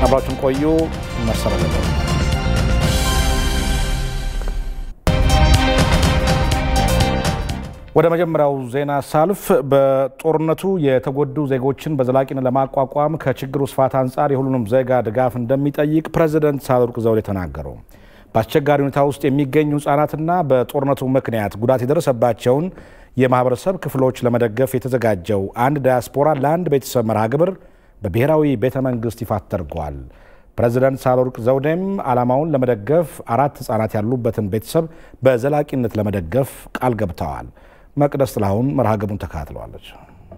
አብራችን ቆዩ። መሰረተ ወደ መጀመሪያው ዜና ሳልፍ በጦርነቱ የተጎዱ ዜጎችን በዘላቂነት ለማቋቋም ከችግሩ ስፋት አንጻር የሁሉንም ዜጋ ድጋፍ እንደሚጠይቅ ፕሬዚደንት ሳህለወርቅ ዘውዴ ተናገሩ። በአስቸጋሪ ሁኔታ ውስጥ የሚገኙ ህጻናትና በጦርነቱ ምክንያት ጉዳት የደረሰባቸውን የማህበረሰብ ክፍሎች ለመደገፍ የተዘጋጀው አንድ ዳያስፖራ ለአንድ ቤተሰብ መርሃ ግብር በብሔራዊ ቤተ መንግስት ይፋ ተደርጓል። ፕሬዚደንት ሳህለወርቅ ዘውዴም ዓላማውን ለመደገፍ አራት ህጻናት ያሉበትን ቤተሰብ በዘላቂነት ለመደገፍ ቃል ገብተዋል። መቅደስ ጥላሁን መርሃ ግብሩን ተከታትለዋለች።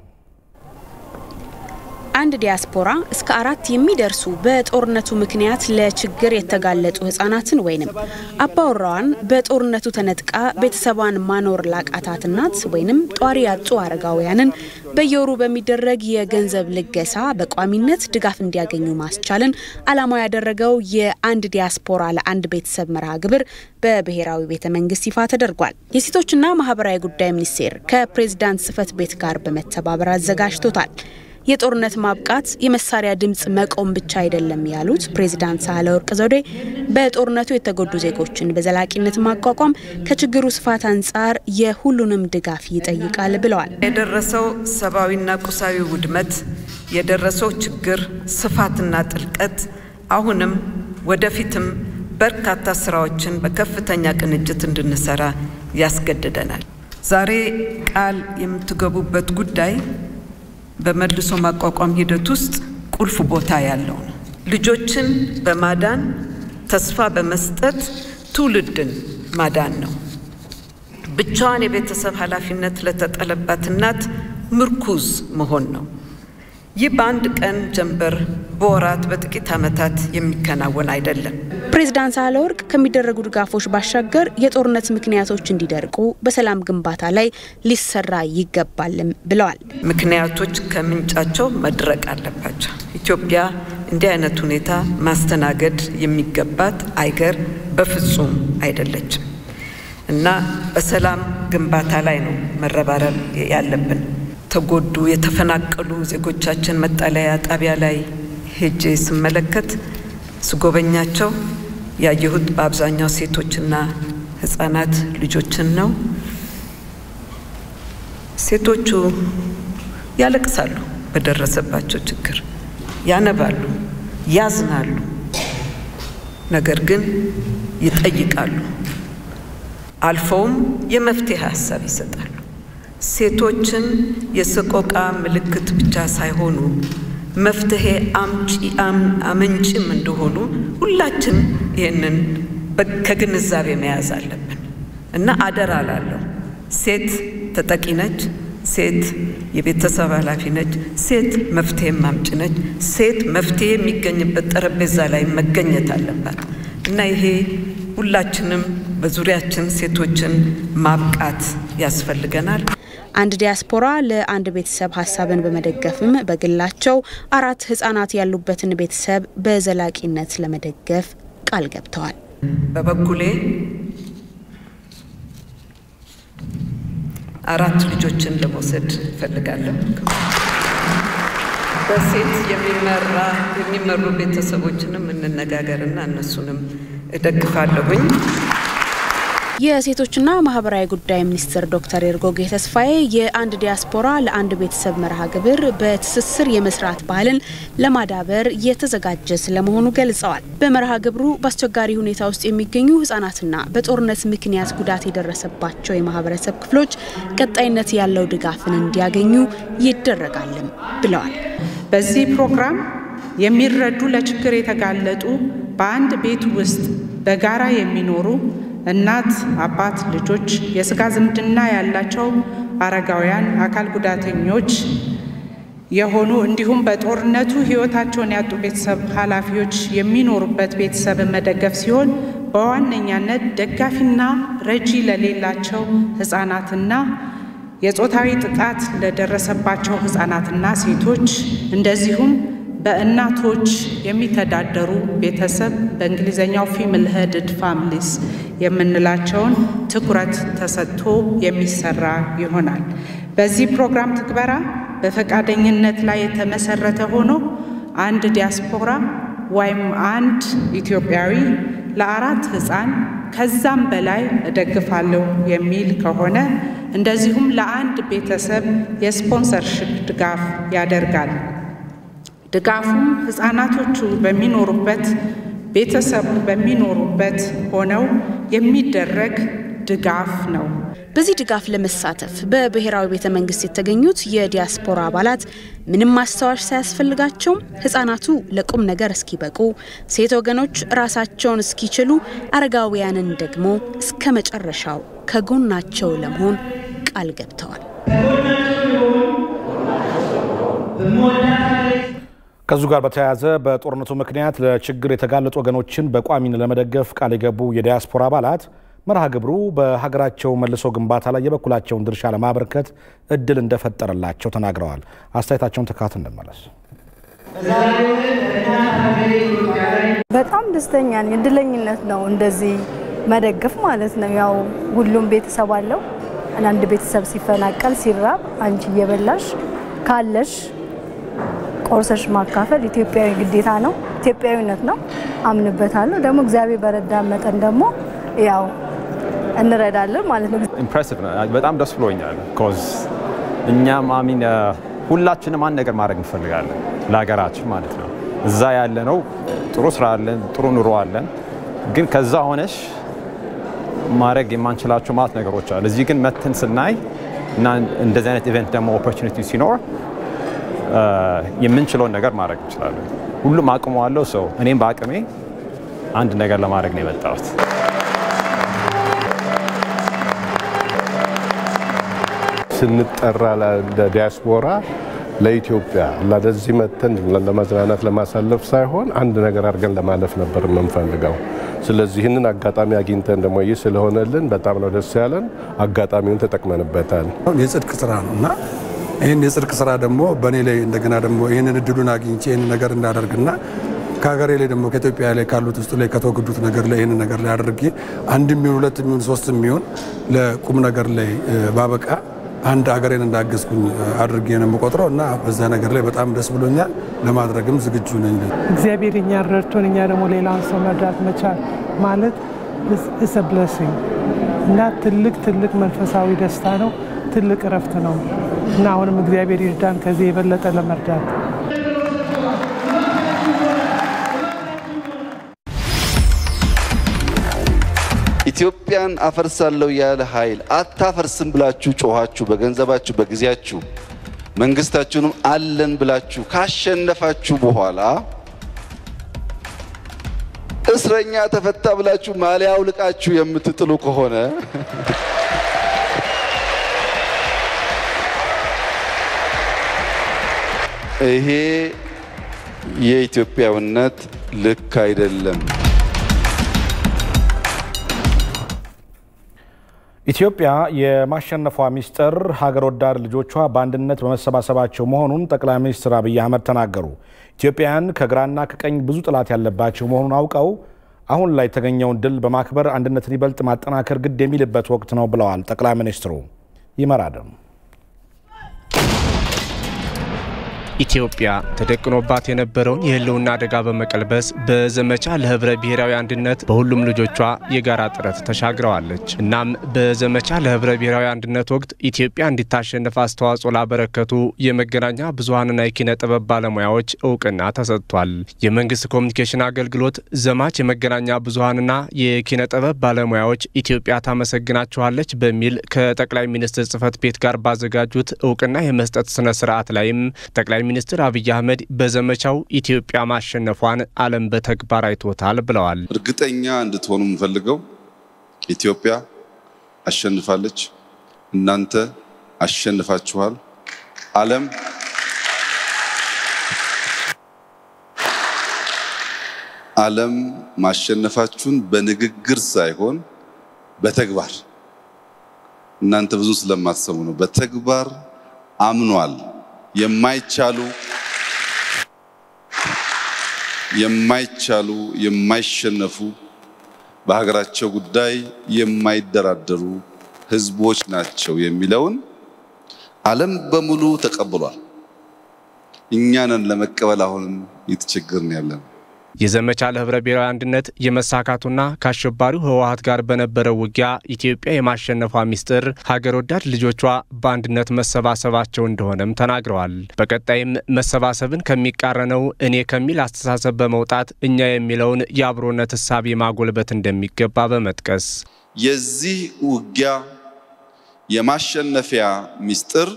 አንድ ዲያስፖራ እስከ አራት የሚደርሱ በጦርነቱ ምክንያት ለችግር የተጋለጡ ህጻናትን ወይንም አባወራዋን በጦርነቱ ተነጥቃ ቤተሰቧን ማኖር ላቃታት እናት ወይንም ጧሪ ያጡ አረጋውያንን በየወሩ በሚደረግ የገንዘብ ልገሳ በቋሚነት ድጋፍ እንዲያገኙ ማስቻልን ዓላማው ያደረገው የአንድ ዲያስፖራ ለአንድ ቤተሰብ መርሃ ግብር በብሔራዊ ቤተ መንግስት ይፋ ተደርጓል። የሴቶችና ማህበራዊ ጉዳይ ሚኒስቴር ከፕሬዝዳንት ጽህፈት ቤት ጋር በመተባበር አዘጋጅቶታል። የጦርነት ማብቃት የመሳሪያ ድምፅ መቆም ብቻ አይደለም ያሉት ፕሬዚዳንት ሳህለወርቅ ዘውዴ በጦርነቱ የተጎዱ ዜጎችን በዘላቂነት ማቋቋም ከችግሩ ስፋት አንጻር የሁሉንም ድጋፍ ይጠይቃል ብለዋል። የደረሰው ሰብአዊና ቁሳዊ ውድመት፣ የደረሰው ችግር ስፋትና ጥልቀት አሁንም ወደፊትም በርካታ ስራዎችን በከፍተኛ ቅንጅት እንድንሰራ ያስገድደናል። ዛሬ ቃል የምትገቡበት ጉዳይ በመልሶ ማቋቋም ሂደት ውስጥ ቁልፍ ቦታ ያለው ነው። ልጆችን በማዳን ተስፋ በመስጠት ትውልድን ማዳን ነው። ብቻዋን የቤተሰብ ኃላፊነት ለተጠለባት እናት ምርኩዝ መሆን ነው። ይህ በአንድ ቀን ጀንበር በወራት በጥቂት ዓመታት የሚከናወን አይደለም። ፕሬዝዳንት ሳህለወርቅ ከሚደረጉ ድጋፎች ባሻገር የጦርነት ምክንያቶች እንዲደርቁ በሰላም ግንባታ ላይ ሊሰራ ይገባልም ብለዋል። ምክንያቶች ከምንጫቸው መድረቅ አለባቸው። ኢትዮጵያ እንዲህ አይነት ሁኔታ ማስተናገድ የሚገባት አይገር በፍጹም አይደለችም እና በሰላም ግንባታ ላይ ነው መረባረብ ያለብን። ተጎዱ የተፈናቀሉ ዜጎቻችን መጠለያ ጣቢያ ላይ ሄጄ ስመለከት ስጎበኛቸው ያየሁት በአብዛኛው ሴቶችና ሕጻናት ልጆችን ነው። ሴቶቹ ያለቅሳሉ፣ በደረሰባቸው ችግር ያነባሉ፣ ያዝናሉ፣ ነገር ግን ይጠይቃሉ። አልፈውም የመፍትሄ ሀሳብ ይሰጣሉ። ሴቶችን የሰቆቃ ምልክት ብቻ ሳይሆኑ መፍትሄ አምጪ አመንጭም እንደሆኑ ሁላችን ይህንን ከግንዛቤ መያዝ አለብን እና አደራ ላለሁ ሴት ተጠቂ ነች። ሴት የቤተሰብ ኃላፊ ነች። ሴት መፍትሄ አምጪ ነች። ሴት መፍትሄ የሚገኝበት ጠረጴዛ ላይ መገኘት አለባት እና ይሄ ሁላችንም በዙሪያችን ሴቶችን ማብቃት ያስፈልገናል። አንድ ዲያስፖራ ለአንድ ቤተሰብ ሀሳብን በመደገፍም በግላቸው አራት ህጻናት ያሉበትን ቤተሰብ በዘላቂነት ለመደገፍ ቃል ገብተዋል። በበኩሌ አራት ልጆችን ለመውሰድ እፈልጋለሁ። በሴት የሚመራ የሚመሩ ቤተሰቦችንም እንነጋገርና እነሱንም እደግፋለሁኝ። የሴቶችና ማህበራዊ ጉዳይ ሚኒስትር ዶክተር ኤርጎጌ ተስፋዬ የአንድ ዲያስፖራ ለአንድ ቤተሰብ መርሃ ግብር በትስስር የመስራት ባህልን ለማዳበር የተዘጋጀ ስለመሆኑ ገልጸዋል። በመርሃ ግብሩ በአስቸጋሪ ሁኔታ ውስጥ የሚገኙ ህጻናትና በጦርነት ምክንያት ጉዳት የደረሰባቸው የማህበረሰብ ክፍሎች ቀጣይነት ያለው ድጋፍን እንዲያገኙ ይደረጋልም ብለዋል። በዚህ ፕሮግራም የሚረዱ ለችግር የተጋለጡ በአንድ ቤት ውስጥ በጋራ የሚኖሩ እናት፣ አባት፣ ልጆች፣ የስጋ ዝምድና ያላቸው አረጋውያን፣ አካል ጉዳተኞች የሆኑ እንዲሁም በጦርነቱ ህይወታቸውን ያጡ ቤተሰብ ኃላፊዎች የሚኖሩበት ቤተሰብን መደገፍ ሲሆን በዋነኛነት ደጋፊና ረጂ ለሌላቸው ህጻናትና የጾታዊ ጥቃት ለደረሰባቸው ህጻናትና ሴቶች እንደዚሁም በእናቶች የሚተዳደሩ ቤተሰብ በእንግሊዝኛው ፊሚል ሄድድ ፋሚሊስ የምንላቸውን ትኩረት ተሰጥቶ የሚሰራ ይሆናል። በዚህ ፕሮግራም ትግበራ በፈቃደኝነት ላይ የተመሰረተ ሆኖ አንድ ዲያስፖራ ወይም አንድ ኢትዮጵያዊ ለአራት ሕፃን ከዛም በላይ እደግፋለሁ የሚል ከሆነ እንደዚሁም ለአንድ ቤተሰብ የስፖንሰርሽፕ ድጋፍ ያደርጋል። ድጋፉም ሕፃናቶቹ በሚኖሩበት ቤተሰቡ በሚኖሩበት ሆነው የሚደረግ ድጋፍ ነው። በዚህ ድጋፍ ለመሳተፍ በብሔራዊ ቤተ መንግስት የተገኙት የዲያስፖራ አባላት ምንም ማስታወሻ ሳያስፈልጋቸውም ህጻናቱ ለቁም ነገር እስኪበቁ፣ ሴት ወገኖች ራሳቸውን እስኪችሉ፣ አረጋውያንን ደግሞ እስከ መጨረሻው ከጎናቸው ለመሆን ቃል ገብተዋል። ከዚሁ ጋር በተያያዘ በጦርነቱ ምክንያት ለችግር የተጋለጡ ወገኖችን በቋሚነት ለመደገፍ ቃል የገቡ የዲያስፖራ አባላት መርሃ ግብሩ በሀገራቸው መልሶ ግንባታ ላይ የበኩላቸውን ድርሻ ለማበርከት እድል እንደፈጠረላቸው ተናግረዋል። አስተያየታቸውን ተካት እንመለስ። በጣም ደስተኛ ነኝ። እድለኝነት ነው እንደዚህ መደገፍ ማለት ነው። ያው ሁሉም ቤተሰብ አለው። አንድ ቤተሰብ ሲፈናቀል ሲራብ አንቺ እየበላሽ ካለሽ ቆርሰሽ ማካፈል ኢትዮጵያዊ ግዴታ ነው፣ ኢትዮጵያዊነት ነው። አምንበታለሁ። ደግሞ እግዚአብሔር በረዳን መጠን ደግሞ ያው እንረዳለን ማለት ነው። ኢምፕሬሲቭ ነው። በጣም ደስ ብሎኛል። ኮዝ እኛም አሚን ሁላችንም አንድ ነገር ማድረግ እንፈልጋለን ለሀገራችን ማለት ነው። እዛ ያለ ነው ጥሩ ስራ አለን፣ ጥሩ ኑሮ አለን። ግን ከዛ ሆነሽ ማድረግ የማንችላቸው ማለት ነገሮች አሉ። እዚህ ግን መተን ስናይ እና እንደዚህ አይነት ኢቨንት ደግሞ ኦፖርቹኒቲ ሲኖር የምንችለውን ነገር ማድረግ እንችላለን። ሁሉም አቅሙ አለው ሰው እኔም በአቅሜ አንድ ነገር ለማድረግ ነው የመጣሁት። ስንጠራ ለዲያስፖራ ለኢትዮጵያ ለዚህ መተን ለመዝናናት ለማሳለፍ ሳይሆን አንድ ነገር አድርገን ለማለፍ ነበር የምንፈልገው። ስለዚህ ይህንን አጋጣሚ አግኝተን ደግሞ ይህ ስለሆነልን በጣም ነው ደስ ያለን። አጋጣሚውን ተጠቅመንበታል። የጽድቅ ስራ ነው እና ይህን የጽድቅ ስራ ደግሞ በእኔ ላይ እንደገና ደግሞ ይህንን እድሉን አግኝቼ ይህንን ነገር እንዳደርግና ከሀገሬ ላይ ደግሞ ከኢትዮጵያ ላይ ካሉት ውስጥ ላይ ከተወገዱት ነገር ላይ ይህንን ነገር ላይ አድርጌ አንድ የሚሆን ሁለት የሚሆን ሶስት የሚሆን ለቁም ነገር ላይ ባበቃ አንድ ሀገሬን እንዳገዝኩኝ አድርጌ ነው የምቆጥረው እና በዛ ነገር ላይ በጣም ደስ ብሎኛል። ለማድረግም ዝግጁ ነኝ። እግዚአብሔር እኛን ረድቶን እኛ ደግሞ ሌላውን ሰው መርዳት መቻል ማለት ኢስ ብለሲንግ እና ትልቅ ትልቅ መንፈሳዊ ደስታ ነው። ትልቅ እረፍት ነው እና አሁንም እግዚአብሔር ይርዳን ከዚህ የበለጠ ለመርዳት ኢትዮጵያን አፈርሳለሁ ያለ ኃይል አታፈርስም ብላችሁ ጮኋችሁ፣ በገንዘባችሁ በጊዜያችሁ መንግስታችሁንም አለን ብላችሁ ካሸነፋችሁ በኋላ እስረኛ ተፈታ ብላችሁ ማሊያ አውልቃችሁ የምትጥሉ ከሆነ ይሄ የኢትዮጵያዊነት ልክ አይደለም። ኢትዮጵያ የማሸነፏ ሚስጥር ሀገር ወዳድ ልጆቿ በአንድነት በመሰባሰባቸው መሆኑን ጠቅላይ ሚኒስትር አብይ አህመድ ተናገሩ። ኢትዮጵያውያን ከግራና ከቀኝ ብዙ ጠላት ያለባቸው መሆኑን አውቀው አሁን ላይ የተገኘውን ድል በማክበር አንድነትን ይበልጥ ማጠናከር ግድ የሚልበት ወቅት ነው ብለዋል ጠቅላይ ሚኒስትሩ። ይመራደም ኢትዮጵያ ተደቅኖባት የነበረውን የሕልውና አደጋ በመቀልበስ በዘመቻ ለህብረ ብሔራዊ አንድነት በሁሉም ልጆቿ የጋራ ጥረት ተሻግረዋለች። እናም በዘመቻ ለህብረ ብሔራዊ አንድነት ወቅት ኢትዮጵያ እንዲታሸንፍ አስተዋጽኦ ላበረከቱ የመገናኛ ብዙኃንና የኪነ ጥበብ ባለሙያዎች እውቅና ተሰጥቷል። የመንግስት ኮሚኒኬሽን አገልግሎት ዘማች የመገናኛ ብዙኃንና የኪነ ጥበብ ባለሙያዎች ኢትዮጵያ ታመሰግናችኋለች በሚል ከጠቅላይ ሚኒስትር ጽህፈት ቤት ጋር ባዘጋጁት እውቅና የመስጠት ስነ ስርዓት ላይም ጠቅላይ ሚኒስትር አብይ አህመድ በዘመቻው ኢትዮጵያ ማሸነፏን ዓለም በተግባር አይቶታል ብለዋል። እርግጠኛ እንድትሆኑ የምፈልገው ኢትዮጵያ አሸንፋለች፣ እናንተ አሸንፋችኋል። ዓለም ዓለም ማሸነፋችሁን በንግግር ሳይሆን በተግባር እናንተ ብዙ ስለማትሰሙ ነው። በተግባር አምኗል። የማይቻሉ የማይቻሉ የማይሸነፉ በሀገራቸው ጉዳይ የማይደራደሩ ህዝቦች ናቸው የሚለውን ዓለም በሙሉ ተቀብሏል። እኛንን ለመቀበል አሁንም እየተቸገርን ያለን። የዘመቻ ለህብረ ብሔራዊ አንድነት የመሳካቱና ከአሸባሪው ህወሀት ጋር በነበረው ውጊያ ኢትዮጵያ የማሸነፏ ሚስጥር ሀገር ወዳድ ልጆቿ በአንድነት መሰባሰባቸው እንደሆነም ተናግረዋል። በቀጣይም መሰባሰብን ከሚቃረነው እኔ ከሚል አስተሳሰብ በመውጣት እኛ የሚለውን የአብሮነት እሳቤ ማጎልበት እንደሚገባ በመጥቀስ የዚህ ውጊያ የማሸነፊያ ሚስጥር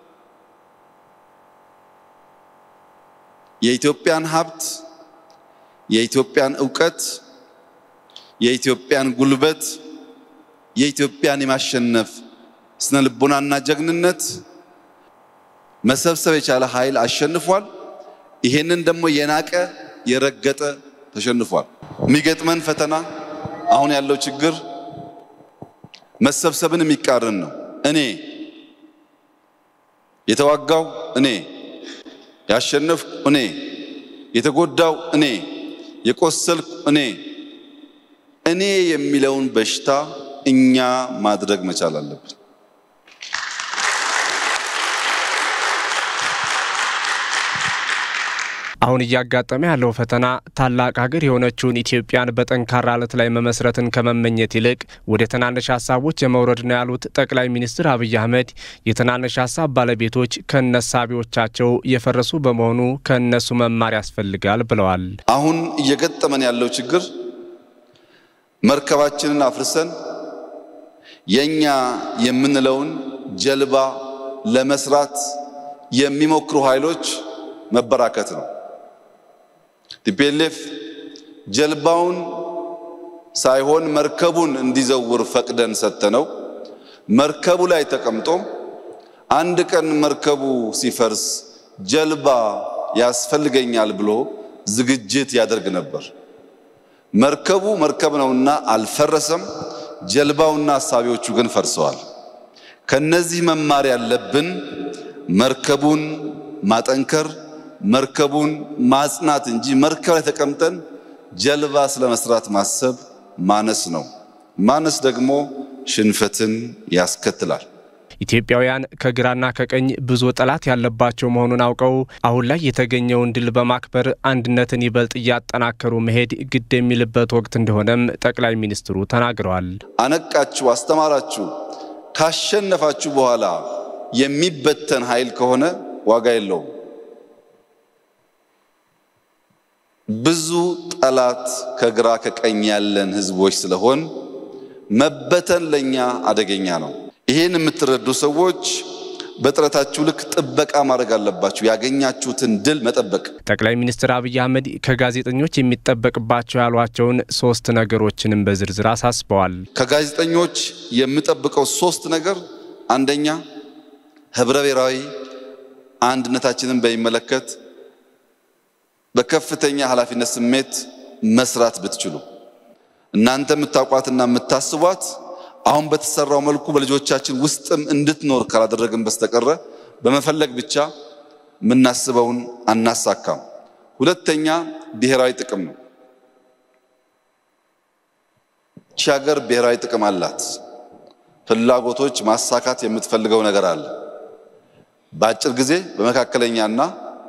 የኢትዮጵያን ሀብት፣ የኢትዮጵያን እውቀት፣ የኢትዮጵያን ጉልበት፣ የኢትዮጵያን የማሸነፍ ስነ ልቦናና ጀግንነት መሰብሰብ የቻለ ኃይል አሸንፏል። ይሄንን ደግሞ የናቀ የረገጠ ተሸንፏል። የሚገጥመን ፈተና አሁን ያለው ችግር መሰብሰብን የሚቃረን ነው። እኔ የተዋጋው እኔ ያሸነፍኩ እኔ፣ የተጎዳው እኔ፣ የቆሰልኩ እኔ። እኔ የሚለውን በሽታ እኛ ማድረግ መቻል አለብን። አሁን እያጋጠመ ያለው ፈተና ታላቅ ሀገር የሆነችውን ኢትዮጵያን በጠንካራ አለት ላይ መመስረትን ከመመኘት ይልቅ ወደ ትናንሽ ሀሳቦች የመውረድ ነው ያሉት ጠቅላይ ሚኒስትር አብይ አህመድ የትናንሽ ሀሳብ ባለቤቶች ከነሳቢዎቻቸው የፈረሱ በመሆኑ ከእነሱ መማር ያስፈልጋል ብለዋል። አሁን እየገጠመን ያለው ችግር መርከባችንን አፍርሰን የኛ የምንለውን ጀልባ ለመስራት የሚሞክሩ ኃይሎች መበራከት ነው። ቲፒኤልኤፍ ጀልባውን ሳይሆን መርከቡን እንዲዘውር ፈቅደን ሰጥተነው መርከቡ ላይ ተቀምጦ አንድ ቀን መርከቡ ሲፈርስ ጀልባ ያስፈልገኛል ብሎ ዝግጅት ያደርግ ነበር። መርከቡ መርከብ ነውና አልፈረሰም። ጀልባውና አሳቢዎቹ ግን ፈርሰዋል። ከነዚህ መማር ያለብን መርከቡን ማጠንከር መርከቡን ማጽናት እንጂ መርከብ ላይ ተቀምጠን ጀልባ ስለ መስራት ማሰብ ማነስ ነው። ማነስ ደግሞ ሽንፈትን ያስከትላል። ኢትዮጵያውያን ከግራና ከቀኝ ብዙ ጠላት ያለባቸው መሆኑን አውቀው አሁን ላይ የተገኘውን ድል በማክበር አንድነትን ይበልጥ እያጠናከሩ መሄድ ግድ የሚልበት ወቅት እንደሆነም ጠቅላይ ሚኒስትሩ ተናግረዋል። አነቃችሁ፣ አስተማራችሁ፣ ካሸነፋችሁ በኋላ የሚበተን ኃይል ከሆነ ዋጋ የለውም። ብዙ ጠላት ከግራ ከቀኝ ያለን ህዝቦች ስለሆን መበተን ለኛ አደገኛ ነው። ይሄን የምትረዱ ሰዎች በጥረታችሁ ልክ ጥበቃ ማድረግ አለባችሁ። ያገኛችሁትን ድል መጠበቅ። ጠቅላይ ሚኒስትር አብይ አህመድ ከጋዜጠኞች የሚጠበቅባቸው ያሏቸውን ሶስት ነገሮችንም በዝርዝር አሳስበዋል። ከጋዜጠኞች የምጠብቀው ሶስት ነገር አንደኛ ህብረ ብሔራዊ አንድነታችንን በሚመለከት በከፍተኛ ኃላፊነት ስሜት መስራት ብትችሉ እናንተ የምታውቋትና የምታስቧት አሁን በተሰራው መልኩ በልጆቻችን ውስጥም እንድትኖር ካላደረግን በስተቀረ በመፈለግ ብቻ የምናስበውን አናሳካም። ሁለተኛ ብሔራዊ ጥቅም ነው። ይቺ ሀገር ብሔራዊ ጥቅም አላት። ፍላጎቶች ማሳካት የምትፈልገው ነገር አለ። በአጭር ጊዜ በመካከለኛና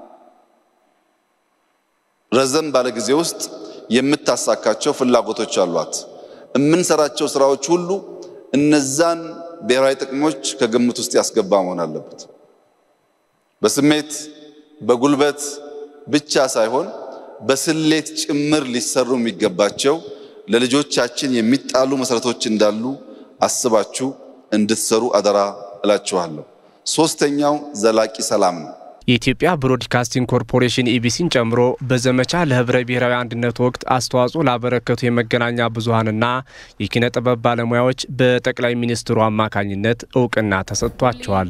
ረዘም ባለ ጊዜ ውስጥ የምታሳካቸው ፍላጎቶች አሏት። የምንሰራቸው ስራዎች ሁሉ እነዛን ብሔራዊ ጥቅሞች ከግምት ውስጥ ያስገባ መሆን አለበት። በስሜት በጉልበት ብቻ ሳይሆን በስሌት ጭምር ሊሰሩ የሚገባቸው ለልጆቻችን የሚጣሉ መሰረቶች እንዳሉ አስባችሁ እንድትሰሩ አደራ እላችኋለሁ። ሶስተኛው ዘላቂ ሰላም ነው። የኢትዮጵያ ብሮድካስቲንግ ኮርፖሬሽን ኢቢሲን ጨምሮ በዘመቻ ለህብረ ብሔራዊ አንድነት ወቅት አስተዋጽኦ ላበረከቱ የመገናኛ ብዙኃንና የኪነ ጥበብ ባለሙያዎች በጠቅላይ ሚኒስትሩ አማካኝነት እውቅና ተሰጥቷቸዋል።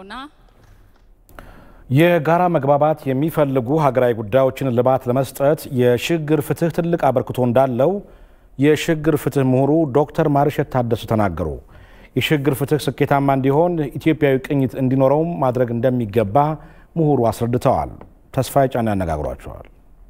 የጋራ መግባባት የሚፈልጉ ሀገራዊ ጉዳዮችን ልባት ለመስጠት የሽግግር ፍትህ ትልቅ አበርክቶ እንዳለው የሽግግር ፍትህ ምሁሩ ዶክተር ማርሸት ታደሰ ተናገሩ። የሽግግር ፍትህ ስኬታማ እንዲሆን ኢትዮጵያዊ ቅኝት እንዲኖረውም ማድረግ እንደሚገባ ምሁሩ አስረድተዋል። ተስፋዬ ጫና ያነጋግሯቸዋል።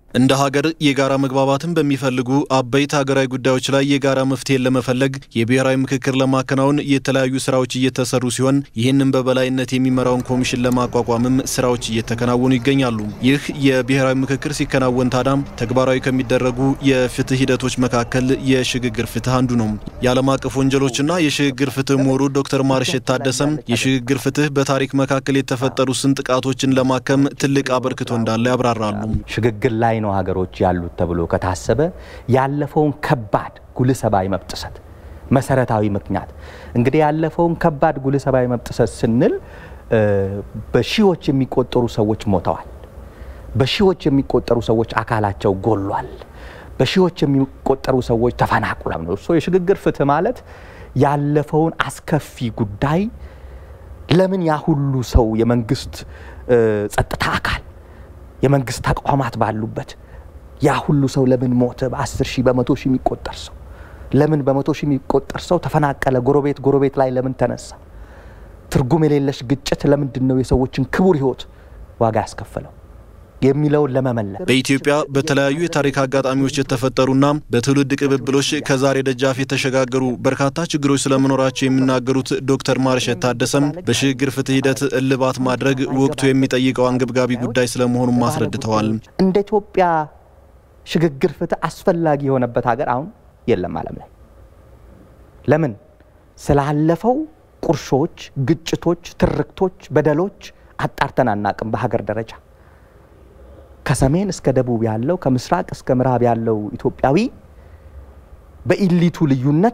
እንደ ሀገር የጋራ መግባባትን በሚፈልጉ አበይት ሀገራዊ ጉዳዮች ላይ የጋራ መፍትሄን ለመፈለግ የብሔራዊ ምክክር ለማከናወን የተለያዩ ስራዎች እየተሰሩ ሲሆን ይህንን በበላይነት የሚመራውን ኮሚሽን ለማቋቋምም ስራዎች እየተከናወኑ ይገኛሉ። ይህ የብሔራዊ ምክክር ሲከናወን ታዳም ተግባራዊ ከሚደረጉ የፍትህ ሂደቶች መካከል የሽግግር ፍትህ አንዱ ነው። የዓለም አቀፍ ወንጀሎችና የሽግግር ፍትህ ምሁሩ ዶክተር ማርሸት ታደሰም የሽግግር ፍትህ በታሪክ መካከል የተፈጠሩ ስን ጥቃቶችን ለማከም ትልቅ አበርክቶ እንዳለ ያብራራሉ። ሽግግር ላይ ነው ሀገሮች ያሉት ተብሎ ከታሰበ ያለፈውን ከባድ ጉልህ ሰብአዊ መብት ጥሰት መሰረታዊ ምክንያት እንግዲህ ያለፈውን ከባድ ጉልህ ሰብአዊ መብት ጥሰት ስንል በሺዎች የሚቆጠሩ ሰዎች ሞተዋል። በሺዎች የሚቆጠሩ ሰዎች አካላቸው ጎሏል። በሺዎች የሚቆጠሩ ሰዎች ተፈናቅሏል ነው። እሱ የሽግግር ፍትህ ማለት ያለፈውን አስከፊ ጉዳይ ለምን ያ ሁሉ ሰው የመንግስት ጸጥታ አካል የመንግስት ተቋማት ባሉበት ያ ሁሉ ሰው ለምን ሞተ? በአስር ሺህ በመቶ ሺህ የሚቆጠር ሰው ለምን በመቶ ሺህ የሚቆጠር ሰው ተፈናቀለ? ጎረቤት ጎረቤት ላይ ለምን ተነሳ? ትርጉም የሌለሽ ግጭት ለምንድን ነው የሰዎችን ክቡር ህይወት ዋጋ ያስከፈለው የሚለውን ለመመለስ በኢትዮጵያ በተለያዩ የታሪክ አጋጣሚዎች የተፈጠሩና በትውልድ ቅብብሎች ከዛሬ ደጃፍ የተሸጋገሩ በርካታ ችግሮች ስለመኖራቸው የሚናገሩት ዶክተር ማርሸት ታደሰም በሽግግር ፍትህ ሂደት እልባት ማድረግ ወቅቱ የሚጠይቀው አንገብጋቢ ጉዳይ ስለመሆኑም አስረድተዋል። እንደ ኢትዮጵያ ሽግግር ፍትህ አስፈላጊ የሆነበት ሀገር አሁን የለም ዓለም ላይ። ለምን? ስላለፈው ቁርሾች፣ ግጭቶች፣ ትርክቶች፣ በደሎች አጣርተን አናቅም በሀገር ደረጃ ከሰሜን እስከ ደቡብ ያለው ከምስራቅ እስከ ምዕራብ ያለው ኢትዮጵያዊ በኢሊቱ ልዩነት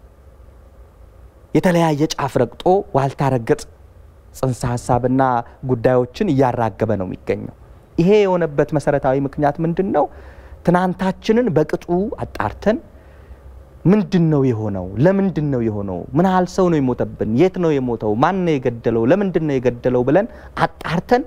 የተለያየ ጫፍ ረግጦ ዋልታ ረገጥ ጽንሰ ሀሳብና ጉዳዮችን እያራገበ ነው የሚገኘው። ይሄ የሆነበት መሰረታዊ ምክንያት ምንድን ነው? ትናንታችንን በቅጡ አጣርተን ምንድን ነው የሆነው? ለምንድን ነው የሆነው? ምን ያህል ሰው ነው የሞተብን? የት ነው የሞተው? ማን ነው የገደለው? ለምንድን ነው የገደለው? ብለን አጣርተን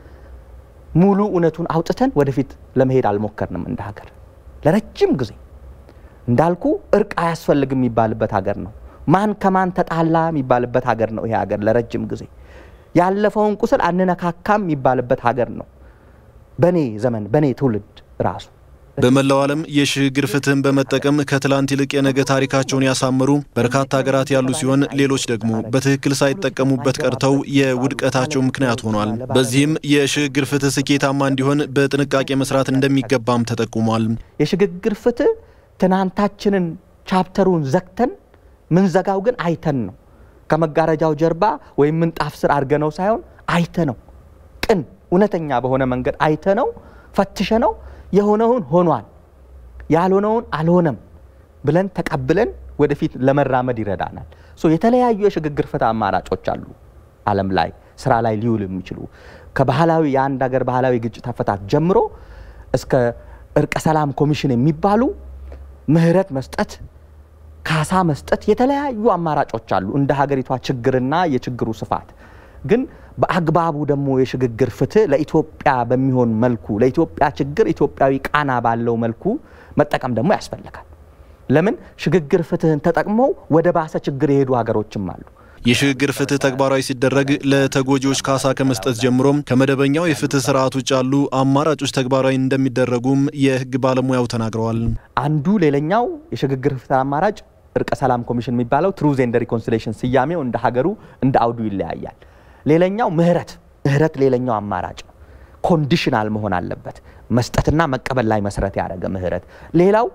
ሙሉ እውነቱን አውጥተን ወደፊት ለመሄድ አልሞከርንም። እንደ ሀገር ለረጅም ጊዜ እንዳልኩ እርቅ አያስፈልግም የሚባልበት ሀገር ነው። ማን ከማን ተጣላ የሚባልበት ሀገር ነው። ይሄ ሀገር ለረጅም ጊዜ ያለፈውን ቁስል አንነካካም የሚባልበት ሀገር ነው። በእኔ ዘመን በእኔ ትውልድ ራሱ በመላው ዓለም የሽግግር ፍትህን በመጠቀም ከትላንት ይልቅ የነገ ታሪካቸውን ያሳምሩ በርካታ ሀገራት ያሉ ሲሆን ሌሎች ደግሞ በትክክል ሳይጠቀሙበት ቀርተው የውድቀታቸው ምክንያት ሆኗል። በዚህም የሽግግር ፍትህ ስኬታማ እንዲሆን በጥንቃቄ መስራት እንደሚገባም ተጠቁሟል። የሽግግር ፍትህ ትናንታችንን ቻፕተሩን ዘግተን ምንዘጋው ግን አይተን ነው። ከመጋረጃው ጀርባ ወይም ምንጣፍ ስር አድርገነው ሳይሆን አይተ ነው ቅን እውነተኛ በሆነ መንገድ አይተ ነው ፈትሸ ነው የሆነውን ሆኗል ያልሆነውን አልሆነም ብለን ተቀብለን ወደፊት ለመራመድ ይረዳናል። የተለያዩ የሽግግር ፍትህ አማራጮች አሉ ዓለም ላይ ስራ ላይ ሊውል የሚችሉ ከባህላዊ የአንድ ሀገር ባህላዊ ግጭት አፈታት ጀምሮ እስከ እርቀ ሰላም ኮሚሽን የሚባሉ ምህረት መስጠት፣ ካሳ መስጠት የተለያዩ አማራጮች አሉ እንደ ሀገሪቷ ችግርና የችግሩ ስፋት ግን በአግባቡ ደግሞ የሽግግር ፍትህ ለኢትዮጵያ በሚሆን መልኩ ለኢትዮጵያ ችግር ኢትዮጵያዊ ቃና ባለው መልኩ መጠቀም ደግሞ ያስፈልጋል። ለምን ሽግግር ፍትህን ተጠቅመው ወደ ባሰ ችግር የሄዱ ሀገሮችም አሉ። የሽግግር ፍትህ ተግባራዊ ሲደረግ ለተጎጂዎች ካሳ ከመስጠት ጀምሮም ከመደበኛው የፍትህ ስርዓት ውጭ ያሉ አማራጮች ተግባራዊ እንደሚደረጉም የህግ ባለሙያው ተናግረዋል። አንዱ ሌላኛው የሽግግር ፍትህ አማራጭ እርቀ ሰላም ኮሚሽን የሚባለው ትሩዝ ኤንድ ሪኮንሲሌሽን ስያሜው እንደ ሀገሩ እንደ አውዱ ይለያያል። ሌላኛው ምህረት ምህረት ሌላኛው አማራጭ ነው። ኮንዲሽናል መሆን አለበት። መስጠትና መቀበል ላይ መሰረት ያደረገ ምህረት። ሌላው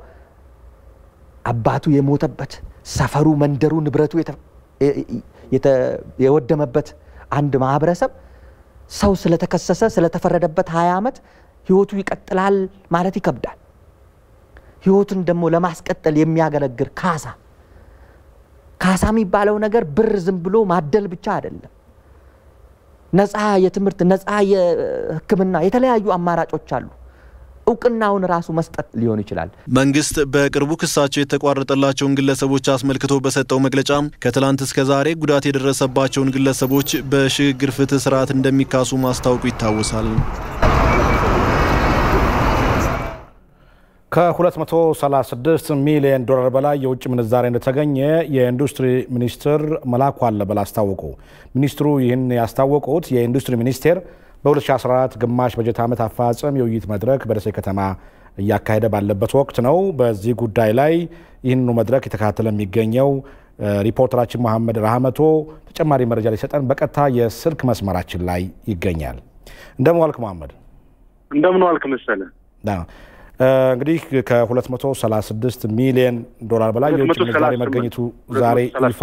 አባቱ የሞተበት ሰፈሩ፣ መንደሩ፣ ንብረቱ የወደመበት አንድ ማህበረሰብ ሰው ስለተከሰሰ ስለተፈረደበት ሀያ ዓመት ህይወቱ ይቀጥላል ማለት ይከብዳል። ህይወቱን ደግሞ ለማስቀጠል የሚያገለግል ካሳ ካሳ የሚባለው ነገር ብር ዝም ብሎ ማደል ብቻ አይደለም። ነፃ የትምህርት ነፃ የሕክምና የተለያዩ አማራጮች አሉ። እውቅናውን ራሱ መስጠት ሊሆን ይችላል። መንግስት በቅርቡ ክሳቸው የተቋረጠላቸውን ግለሰቦች አስመልክቶ በሰጠው መግለጫ ከትላንት እስከ ዛሬ ጉዳት የደረሰባቸውን ግለሰቦች በሽግግር ፍትህ ስርዓት እንደሚካሱ ማስታወቁ ይታወሳል። ከ236 ሚሊዮን ዶላር በላይ የውጭ ምንዛሬ እንደተገኘ የኢንዱስትሪ ሚኒስትር መላኩ አለበል አስታወቁ። ሚኒስትሩ ይህን ያስታወቁት የኢንዱስትሪ ሚኒስቴር በ2014 ግማሽ በጀት ዓመት አፈጻጸም የውይይት መድረክ በደሴ ከተማ እያካሄደ ባለበት ወቅት ነው። በዚህ ጉዳይ ላይ ይህንኑ መድረክ የተከታተለ የሚገኘው ሪፖርተራችን መሐመድ ራህመቶ ተጨማሪ መረጃ ሊሰጠን በቀጥታ የስልክ መስመራችን ላይ ይገኛል። እንደምን ዋልክ መሐመድ? እንደምን ዋልክ መሰለ። እንግዲህ ከ236 ሚሊዮን ዶላር በላይ የውጭ ምንዛሬ መገኘቱ ዛሬ ይፋ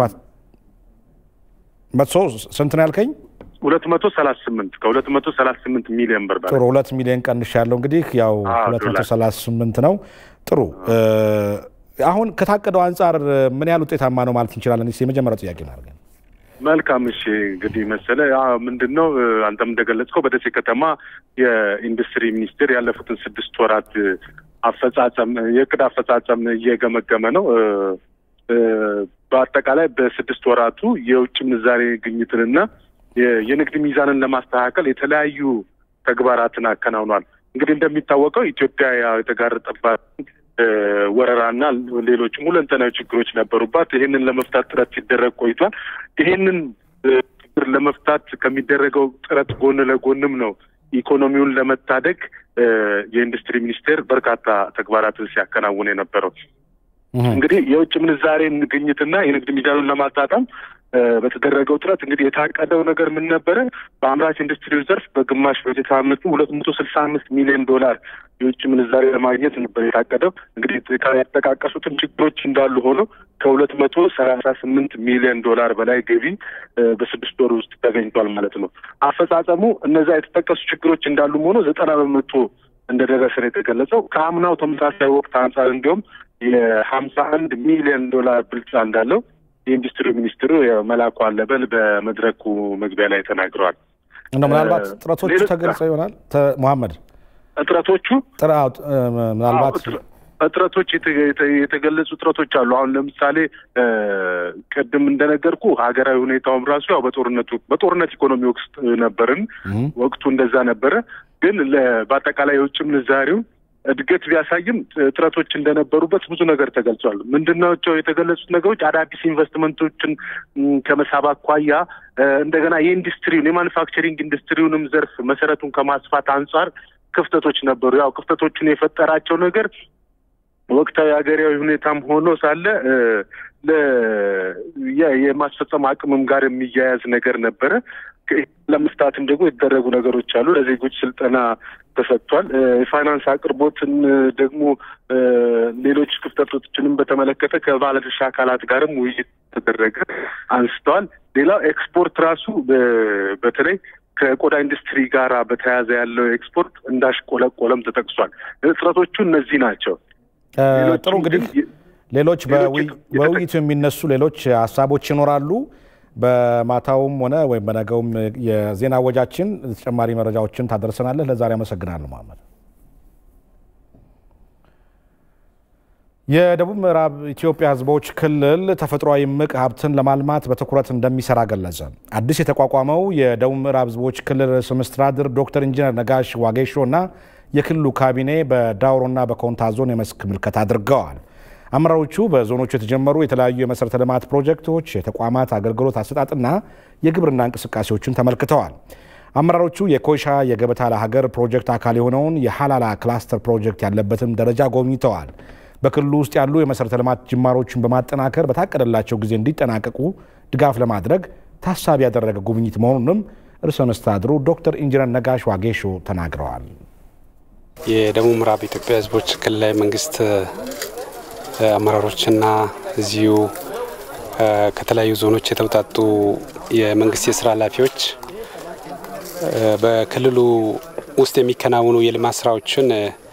መቶ ስንት ነው ያልከኝ? ሁለት መቶ ሰላሳ ስምንት ከሁለት መቶ ሰላሳ ስምንት ሚሊዮን ብር ጥሩ ሁለት ሚሊዮን ቀንሽ ያለው እንግዲህ ያው ሁለት መቶ ሰላሳ ስምንት ነው። ጥሩ አሁን ከታቀደው አንጻር ምን ያህል ውጤታማ ነው ማለት እንችላለን? የመጀመሪያው ጥያቄ ነው። መልካም እሺ፣ እንግዲህ መሰለ ምንድን ነው አንተም እንደገለጽከው በደሴ ከተማ የኢንዱስትሪ ሚኒስቴር ያለፉትን ስድስት ወራት አፈጻጸም የእቅድ አፈጻጸም እየገመገመ ነው። በአጠቃላይ በስድስት ወራቱ የውጭ ምንዛሬ ግኝትንና የንግድ ሚዛንን ለማስተካከል የተለያዩ ተግባራትን አከናውኗል። እንግዲህ እንደሚታወቀው ኢትዮጵያ የተጋረጠባት ወረራና ሌሎችም ሁለንተናዊ ችግሮች ነበሩባት። ይህንን ለመፍታት ጥረት ሲደረግ ቆይቷል። ይህንን ችግር ለመፍታት ከሚደረገው ጥረት ጎን ለጎንም ነው ኢኮኖሚውን ለመታደግ የኢንዱስትሪ ሚኒስቴር በርካታ ተግባራትን ሲያከናውን የነበረው። እንግዲህ የውጭ ምንዛሬን ግኝትና የንግድ ሚዛኑን ለማጣጣም በተደረገው ጥረት እንግዲህ የታቀደው ነገር ምን ነበረ? በአምራች ኢንዱስትሪው ዘርፍ በግማሽ በጀት ዓመቱ ሁለት መቶ ስልሳ አምስት ሚሊዮን ዶላር የውጭ ምንዛሬ ለማግኘት ነበር የታቀደው። እንግዲህ የተጠቃቀሱትን ችግሮች እንዳሉ ሆኖ ከሁለት መቶ ሰላሳ ስምንት ሚሊዮን ዶላር በላይ ገቢ በስድስት ወር ውስጥ ተገኝቷል ማለት ነው። አፈጻጸሙ እነዛ የተጠቀሱ ችግሮች እንዳሉም ሆኖ ዘጠና በመቶ እንደደረሰ ነው የተገለጸው። ከአምናው ተመሳሳይ ወቅት አንጻር እንዲሁም የሀምሳ አንድ ሚሊዮን ዶላር ብልጫ እንዳለው የኢንዱስትሪ ሚኒስትሩ መላኩ አለበል በመድረኩ መግቢያ ላይ ተናግረዋል። እንደ ምናልባት ጥረቶቹ ተገልጸው ይሆናል መሐመድ እጥረቶቹ ምናልባት እጥረቶች የተገለጹ እጥረቶች አሉ። አሁን ለምሳሌ ቅድም እንደነገርኩ ሀገራዊ ሁኔታውም ራሱ ያው በጦርነቱ በጦርነት ኢኮኖሚ ውስጥ ነበርን። ወቅቱ እንደዛ ነበረ። ግን በአጠቃላይ የውጭ ምንዛሬውን እድገት ቢያሳይም እጥረቶች እንደነበሩበት ብዙ ነገር ተገልጿል። ምንድናቸው የተገለጹት ነገሮች? አዳዲስ ኢንቨስትመንቶችን ከመሳብ አኳያ እንደገና የኢንዱስትሪውን የማኑፋክቸሪንግ ኢንዱስትሪውንም ዘርፍ መሰረቱን ከማስፋት አንጻር ክፍተቶች ነበሩ። ያው ክፍተቶቹን የፈጠራቸው ነገር ወቅታዊ ሀገራዊ ሁኔታም ሆኖ ሳለ የማስፈጸም አቅምም ጋር የሚያያዝ ነገር ነበረ። ለመፍታትም ደግሞ የተደረጉ ነገሮች አሉ። ለዜጎች ስልጠና ተሰጥቷል። የፋይናንስ አቅርቦትን ደግሞ ሌሎች ክፍተቶችንም በተመለከተ ከባለድርሻ አካላት ጋርም ውይይት ተደረገ አንስተዋል። ሌላው ኤክስፖርት ራሱ በተለይ ከቆዳ ኢንዱስትሪ ጋር በተያያዘ ያለው ኤክስፖርት እንዳሽቆለቆለም ተጠቅሷል። እጥረቶቹ እነዚህ ናቸው። ጥሩ እንግዲህ ሌሎች በውይይቱ የሚነሱ ሌሎች ሀሳቦች ይኖራሉ። በማታውም ሆነ ወይም በነገውም የዜና ወጃችን ተጨማሪ መረጃዎችን ታደርሰናለህ። ለዛሬ አመሰግናለሁ መሐመድ። የደቡብ ምዕራብ ኢትዮጵያ ሕዝቦች ክልል ተፈጥሯዊ እምቅ ሀብትን ለማልማት በትኩረት እንደሚሰራ ገለጸ። አዲስ የተቋቋመው የደቡብ ምዕራብ ሕዝቦች ክልል ርዕሰ መስተዳድር ዶክተር ኢንጂነር ነጋሽ ዋጌሾ እና የክልሉ ካቢኔ በዳውሮና በኮንታ ዞን የመስክ ምልከታ አድርገዋል። አመራሮቹ በዞኖቹ የተጀመሩ የተለያዩ የመሠረተ ልማት ፕሮጀክቶች፣ የተቋማት አገልግሎት አሰጣጥና የግብርና እንቅስቃሴዎችን ተመልክተዋል። አመራሮቹ የኮይሻ የገበታ ለሀገር ፕሮጀክት አካል የሆነውን የሀላላ ክላስተር ፕሮጀክት ያለበትን ደረጃ ጎብኝተዋል። በክልሉ ውስጥ ያሉ የመሠረተ ልማት ጅማሮችን በማጠናከር በታቀደላቸው ጊዜ እንዲጠናቀቁ ድጋፍ ለማድረግ ታሳቢ ያደረገ ጉብኝት መሆኑንም ርዕሰ መስተዳድሩ ዶክተር ኢንጂነር ነጋሽ ዋጌሾ ተናግረዋል። የደቡብ ምዕራብ ኢትዮጵያ ሕዝቦች ክልላዊ መንግስት አመራሮችና እዚሁ ከተለያዩ ዞኖች የተውጣጡ የመንግስት የስራ ኃላፊዎች በክልሉ ውስጥ የሚከናወኑ የልማት ስራዎችን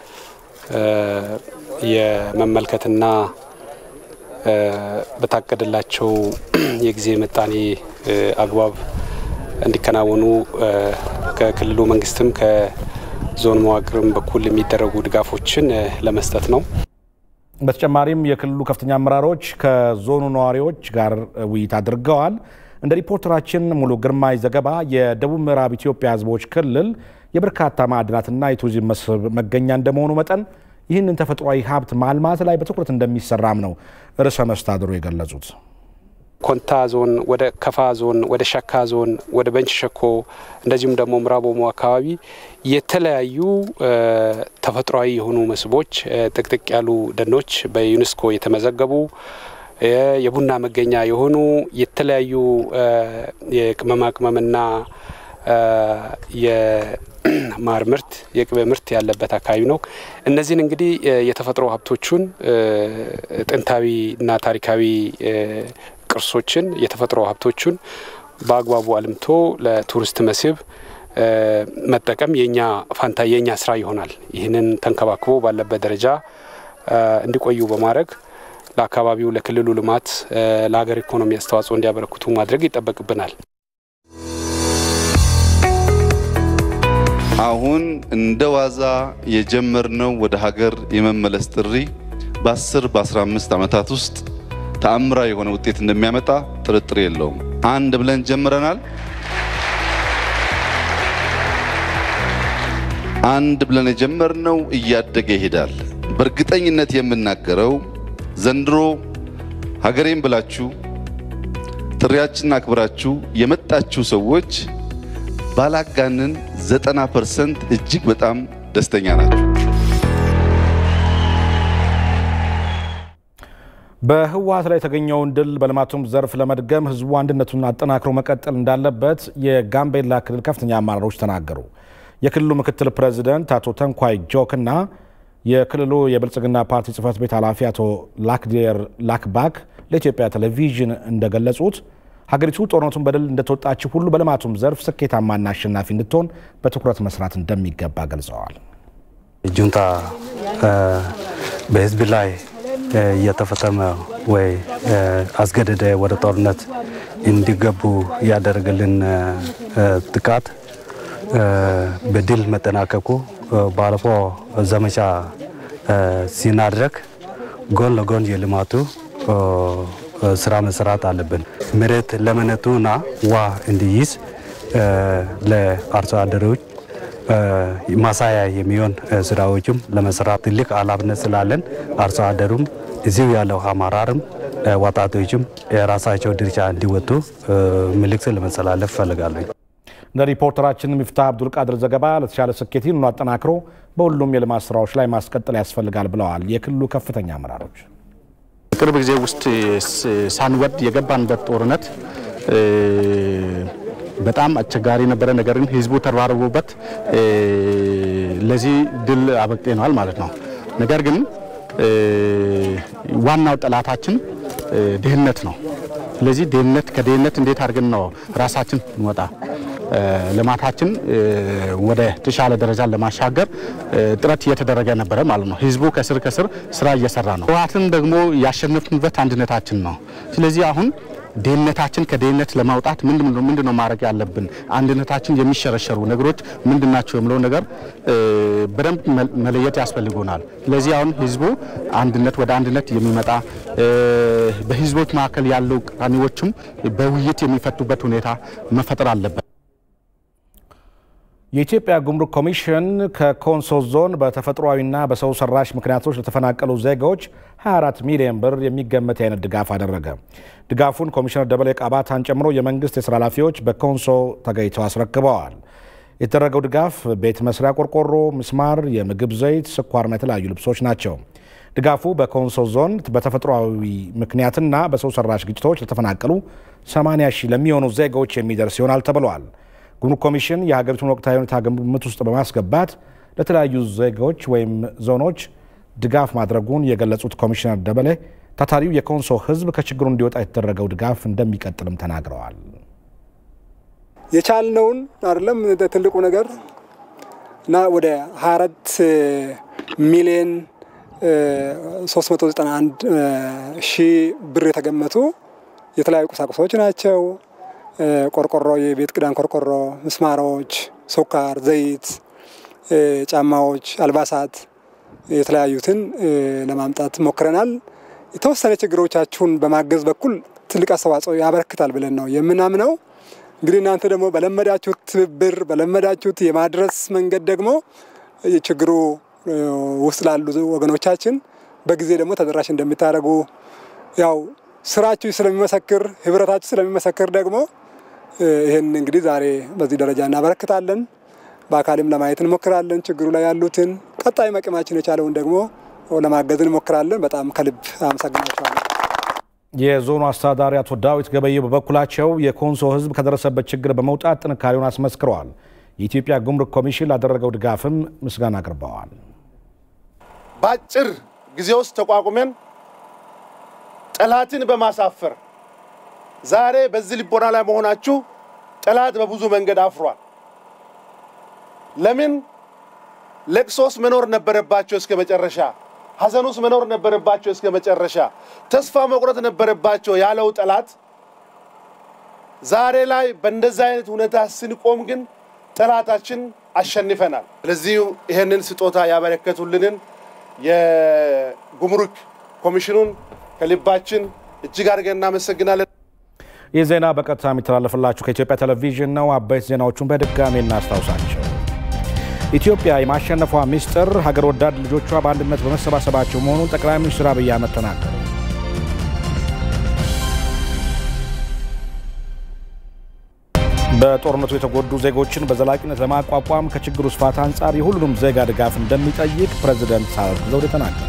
የመመልከትና በታቀደላቸው የጊዜ ምጣኔ አግባብ እንዲከናወኑ ከክልሉ መንግስትም ከዞን መዋቅርም በኩል የሚደረጉ ድጋፎችን ለመስጠት ነው። በተጨማሪም የክልሉ ከፍተኛ አመራሮች ከዞኑ ነዋሪዎች ጋር ውይይት አድርገዋል። እንደ ሪፖርተራችን ሙሉ ግርማይ ዘገባ የደቡብ ምዕራብ ኢትዮጵያ ህዝቦች ክልል የበርካታ ማዕድናትና የቱሪዝም መስህብ መገኛ እንደመሆኑ መጠን ይህንን ተፈጥሯዊ ሀብት ማልማት ላይ በትኩረት እንደሚሰራም ነው ርዕሰ መስተዳድሩ የገለጹት። ኮንታ ዞን፣ ወደ ከፋ ዞን፣ ወደ ሸካ ዞን፣ ወደ ቤንች ሸኮ እንደዚሁም ደግሞ ምዕራብ ኦሞ አካባቢ የተለያዩ ተፈጥሯዊ የሆኑ መስህቦች፣ ጥቅጥቅ ያሉ ደኖች በዩኔስኮ የተመዘገቡ የቡና መገኛ የሆኑ የተለያዩ የቅመማ ቅመምና የማር ምርት የቅቤ ምርት ያለበት አካባቢ ነው። እነዚህን እንግዲህ የተፈጥሮ ሀብቶቹን ጥንታዊና ታሪካዊ ቅርሶችን የተፈጥሮ ሀብቶቹን በአግባቡ አልምቶ ለቱሪስት መስህብ መጠቀም የኛ ፋንታ የኛ ስራ ይሆናል። ይህንን ተንከባክቦ ባለበት ደረጃ እንዲቆዩ በማድረግ ለአካባቢው፣ ለክልሉ ልማት፣ ለሀገር ኢኮኖሚ አስተዋጽኦ እንዲያበረክቱ ማድረግ ይጠበቅብናል። አሁን እንደ ዋዛ የጀመርነው ወደ ሀገር የመመለስ ጥሪ በ10 በ15 ዓመታት ውስጥ ተአምራዊ የሆነ ውጤት እንደሚያመጣ ጥርጥር የለውም። አንድ ብለን ጀምረናል። አንድ ብለን የጀመርነው እያደገ ይሄዳል። በእርግጠኝነት የምናገረው ዘንድሮ ሀገሬን ብላችሁ ጥሪያችንን አክብራችሁ የመጣችሁ ሰዎች ባላጋንን ዘጠና ፐርሰንት እጅግ በጣም ደስተኛ ናቸው። በህወሓት ላይ የተገኘውን ድል በልማቱም ዘርፍ ለመድገም ህዝቡ አንድነቱን አጠናክሮ መቀጠል እንዳለበት የጋምቤላ ክልል ከፍተኛ አመራሮች ተናገሩ። የክልሉ ምክትል ፕሬዚደንት አቶ ተንኳይ ጆክና የክልሉ የብልጽግና ፓርቲ ጽህፈት ቤት ኃላፊ አቶ ላክዴር ላክባክ ለኢትዮጵያ ቴሌቪዥን እንደገለጹት ሀገሪቱ ጦርነቱን በድል እንደተወጣችው ሁሉ በልማቱም ዘርፍ ስኬታማና አሸናፊ እንድትሆን በትኩረት መስራት እንደሚገባ ገልጸዋል። ጁንታ በህዝብ ላይ እየተፈጸመ ወይ አስገደደ ወደ ጦርነት እንዲገቡ ያደረገልን ጥቃት በድል መጠናቀቁ ባለፈው ዘመቻ ሲናድረግ ጎን ለጎን የልማቱ ስራ መስራት አለብን። መሬት ለመነቱና ውሃ እንዲይዝ ለአርሶ አደሮች ማሳያ የሚሆን ስራዎችም ለመስራት ትልቅ ኃላፊነት ስላለን አርሶ አደሩም እዚሁ ያለው አመራርም ወጣቶችም የራሳቸው ድርሻ እንዲወጡ መልእክት ለመተላለፍ እፈልጋለሁ። እንደ ሪፖርተራችን ሚፍታህ አብዱልቃድር ዘገባ ለተሻለ ስኬት ይህንኑ አጠናክሮ በሁሉም የልማት ስራዎች ላይ ማስቀጠል ያስፈልጋል ብለዋል የክልሉ ከፍተኛ አመራሮች። ቅርብ ጊዜ ውስጥ ሳንወድ የገባንበት ጦርነት በጣም አስቸጋሪ ነበረ። ነገር ግን ህዝቡ ተረባርቦበት ለዚህ ድል አበቅቴነዋል ማለት ነው። ነገር ግን ዋናው ጠላታችን ድህነት ነው። ስለዚህ ድህነት ከድህነት እንዴት አድርገን ነው ራሳችን እንወጣ ልማታችን ወደ ተሻለ ደረጃ ለማሻገር ጥረት እየተደረገ ነበረ ማለት ነው። ህዝቡ ከስር ከስር ስራ እየሰራ ነው። ህወሓትን ደግሞ ያሸነፍንበት አንድነታችን ነው። ስለዚህ አሁን ድህነታችን ከድህነት ለማውጣት ምንድን ነው ማድረግ ያለብን? አንድነታችን የሚሸረሸሩ ነገሮች ምንድን ናቸው የሚለው ነገር በደንብ መለየት ያስፈልጉናል። ስለዚህ አሁን ህዝቡ አንድነት ወደ አንድነት የሚመጣ በህዝቦች መካከል ያሉ ቅራኔዎችም በውይይት የሚፈቱበት ሁኔታ መፈጠር አለበት። የኢትዮጵያ ጉምሩክ ኮሚሽን ከኮንሶ ዞን በተፈጥሯዊና በሰው ሰራሽ ምክንያቶች ለተፈናቀሉ ዜጋዎች 24 ሚሊዮን ብር የሚገመት የአይነት ድጋፍ አደረገ። ድጋፉን ኮሚሽነር ደበሌ ቃባታን ጨምሮ የመንግስት የስራ ኃላፊዎች በኮንሶ ተገኝተው አስረክበዋል። የተደረገው ድጋፍ ቤት መስሪያ ቆርቆሮ፣ ምስማር፣ የምግብ ዘይት፣ ስኳርና የተለያዩ ልብሶች ናቸው። ድጋፉ በኮንሶ ዞን በተፈጥሯዊ ምክንያትና በሰው ሰራሽ ግጭቶች ለተፈናቀሉ 80 ሺህ ለሚሆኑ ዜጋዎች የሚደርስ ይሆናል ተብሏል። ጉምሩክ ኮሚሽን የሀገሪቱን ወቅታዊ ሁኔታ ግምት ውስጥ በማስገባት ለተለያዩ ዜጋዎች ወይም ዞኖች ድጋፍ ማድረጉን የገለጹት ኮሚሽነር ደበሌ ታታሪው የኮንሶ ሕዝብ ከችግሩ እንዲወጣ የተደረገው ድጋፍ እንደሚቀጥልም ተናግረዋል። የቻልነውን አይደለም ትልቁ ነገር እና ወደ 24 ሚሊዮን 391 ሺህ ብር የተገመቱ የተለያዩ ቁሳቁሶች ናቸው። ቆርቆሮ፣ የቤት ክዳን ቆርቆሮ፣ ምስማሮች፣ ስኳር፣ ዘይት፣ ጫማዎች፣ አልባሳት የተለያዩትን ለማምጣት ሞክረናል። የተወሰነ ችግሮቻችሁን በማገዝ በኩል ትልቅ አስተዋጽኦ ያበረክታል ብለን ነው የምናምነው። እንግዲህ እናንተ ደግሞ በለመዳችሁት ትብብር በለመዳችሁት የማድረስ መንገድ ደግሞ ችግሩ ውስጥ ላሉ ወገኖቻችን በጊዜ ደግሞ ተደራሽ እንደሚታደርጉ ያው ስራችሁ ስለሚመሰክር ህብረታችሁ ስለሚመሰክር ደግሞ ይህን እንግዲህ ዛሬ በዚህ ደረጃ እናበረክታለን። በአካልም ለማየት እንሞክራለን። ችግሩ ላይ ያሉትን ቀጣይ መቅማችን የቻለውን ደግሞ ለማገዝ እንሞክራለን። በጣም ከልብ አመሰግናቸዋለሁ። የዞኑ አስተዳዳሪ አቶ ዳዊት ገበየው በበኩላቸው የኮንሶ ህዝብ ከደረሰበት ችግር በመውጣት ጥንካሬውን አስመስክረዋል። የኢትዮጵያ ጉምሩክ ኮሚሽን ላደረገው ድጋፍም ምስጋና አቅርበዋል። በአጭር ጊዜ ውስጥ ተቋቁመን ጠላትን በማሳፈር ዛሬ በዚህ ልቦና ላይ መሆናችሁ ጠላት በብዙ መንገድ አፍሯል። ለምን ለቅሶስ መኖር ነበረባቸው እስከ መጨረሻ፣ ሐዘኑስ መኖር ነበረባቸው እስከ መጨረሻ፣ ተስፋ መቁረጥ ነበረባቸው ያለው ጠላት ዛሬ ላይ በእንደዚህ አይነት ሁኔታ ስንቆም ግን ጠላታችን አሸንፈናል። ስለዚህ ይህንን ስጦታ ያበረከቱልንን የጉምሩክ ኮሚሽኑን ከልባችን እጅግ አድርገን እናመሰግናለን። ይህ ዜና በቀጥታ የሚተላለፍላችሁ ከኢትዮጵያ ቴሌቪዥን ነው። አበይት ዜናዎቹን በድጋሚ እናስታውሳቸው። ኢትዮጵያ የማሸነፏ ሚስጥር ሀገር ወዳድ ልጆቿ በአንድነት በመሰባሰባቸው መሆኑን ጠቅላይ ሚኒስትር አብይ አህመድ ተናገሩ። በጦርነቱ የተጎዱ ዜጎችን በዘላቂነት ለማቋቋም ከችግሩ ስፋት አንጻር የሁሉንም ዜጋ ድጋፍ እንደሚጠይቅ ፕሬዚደንት ሳህለወርቅ ዘውዴ ተናገሩ።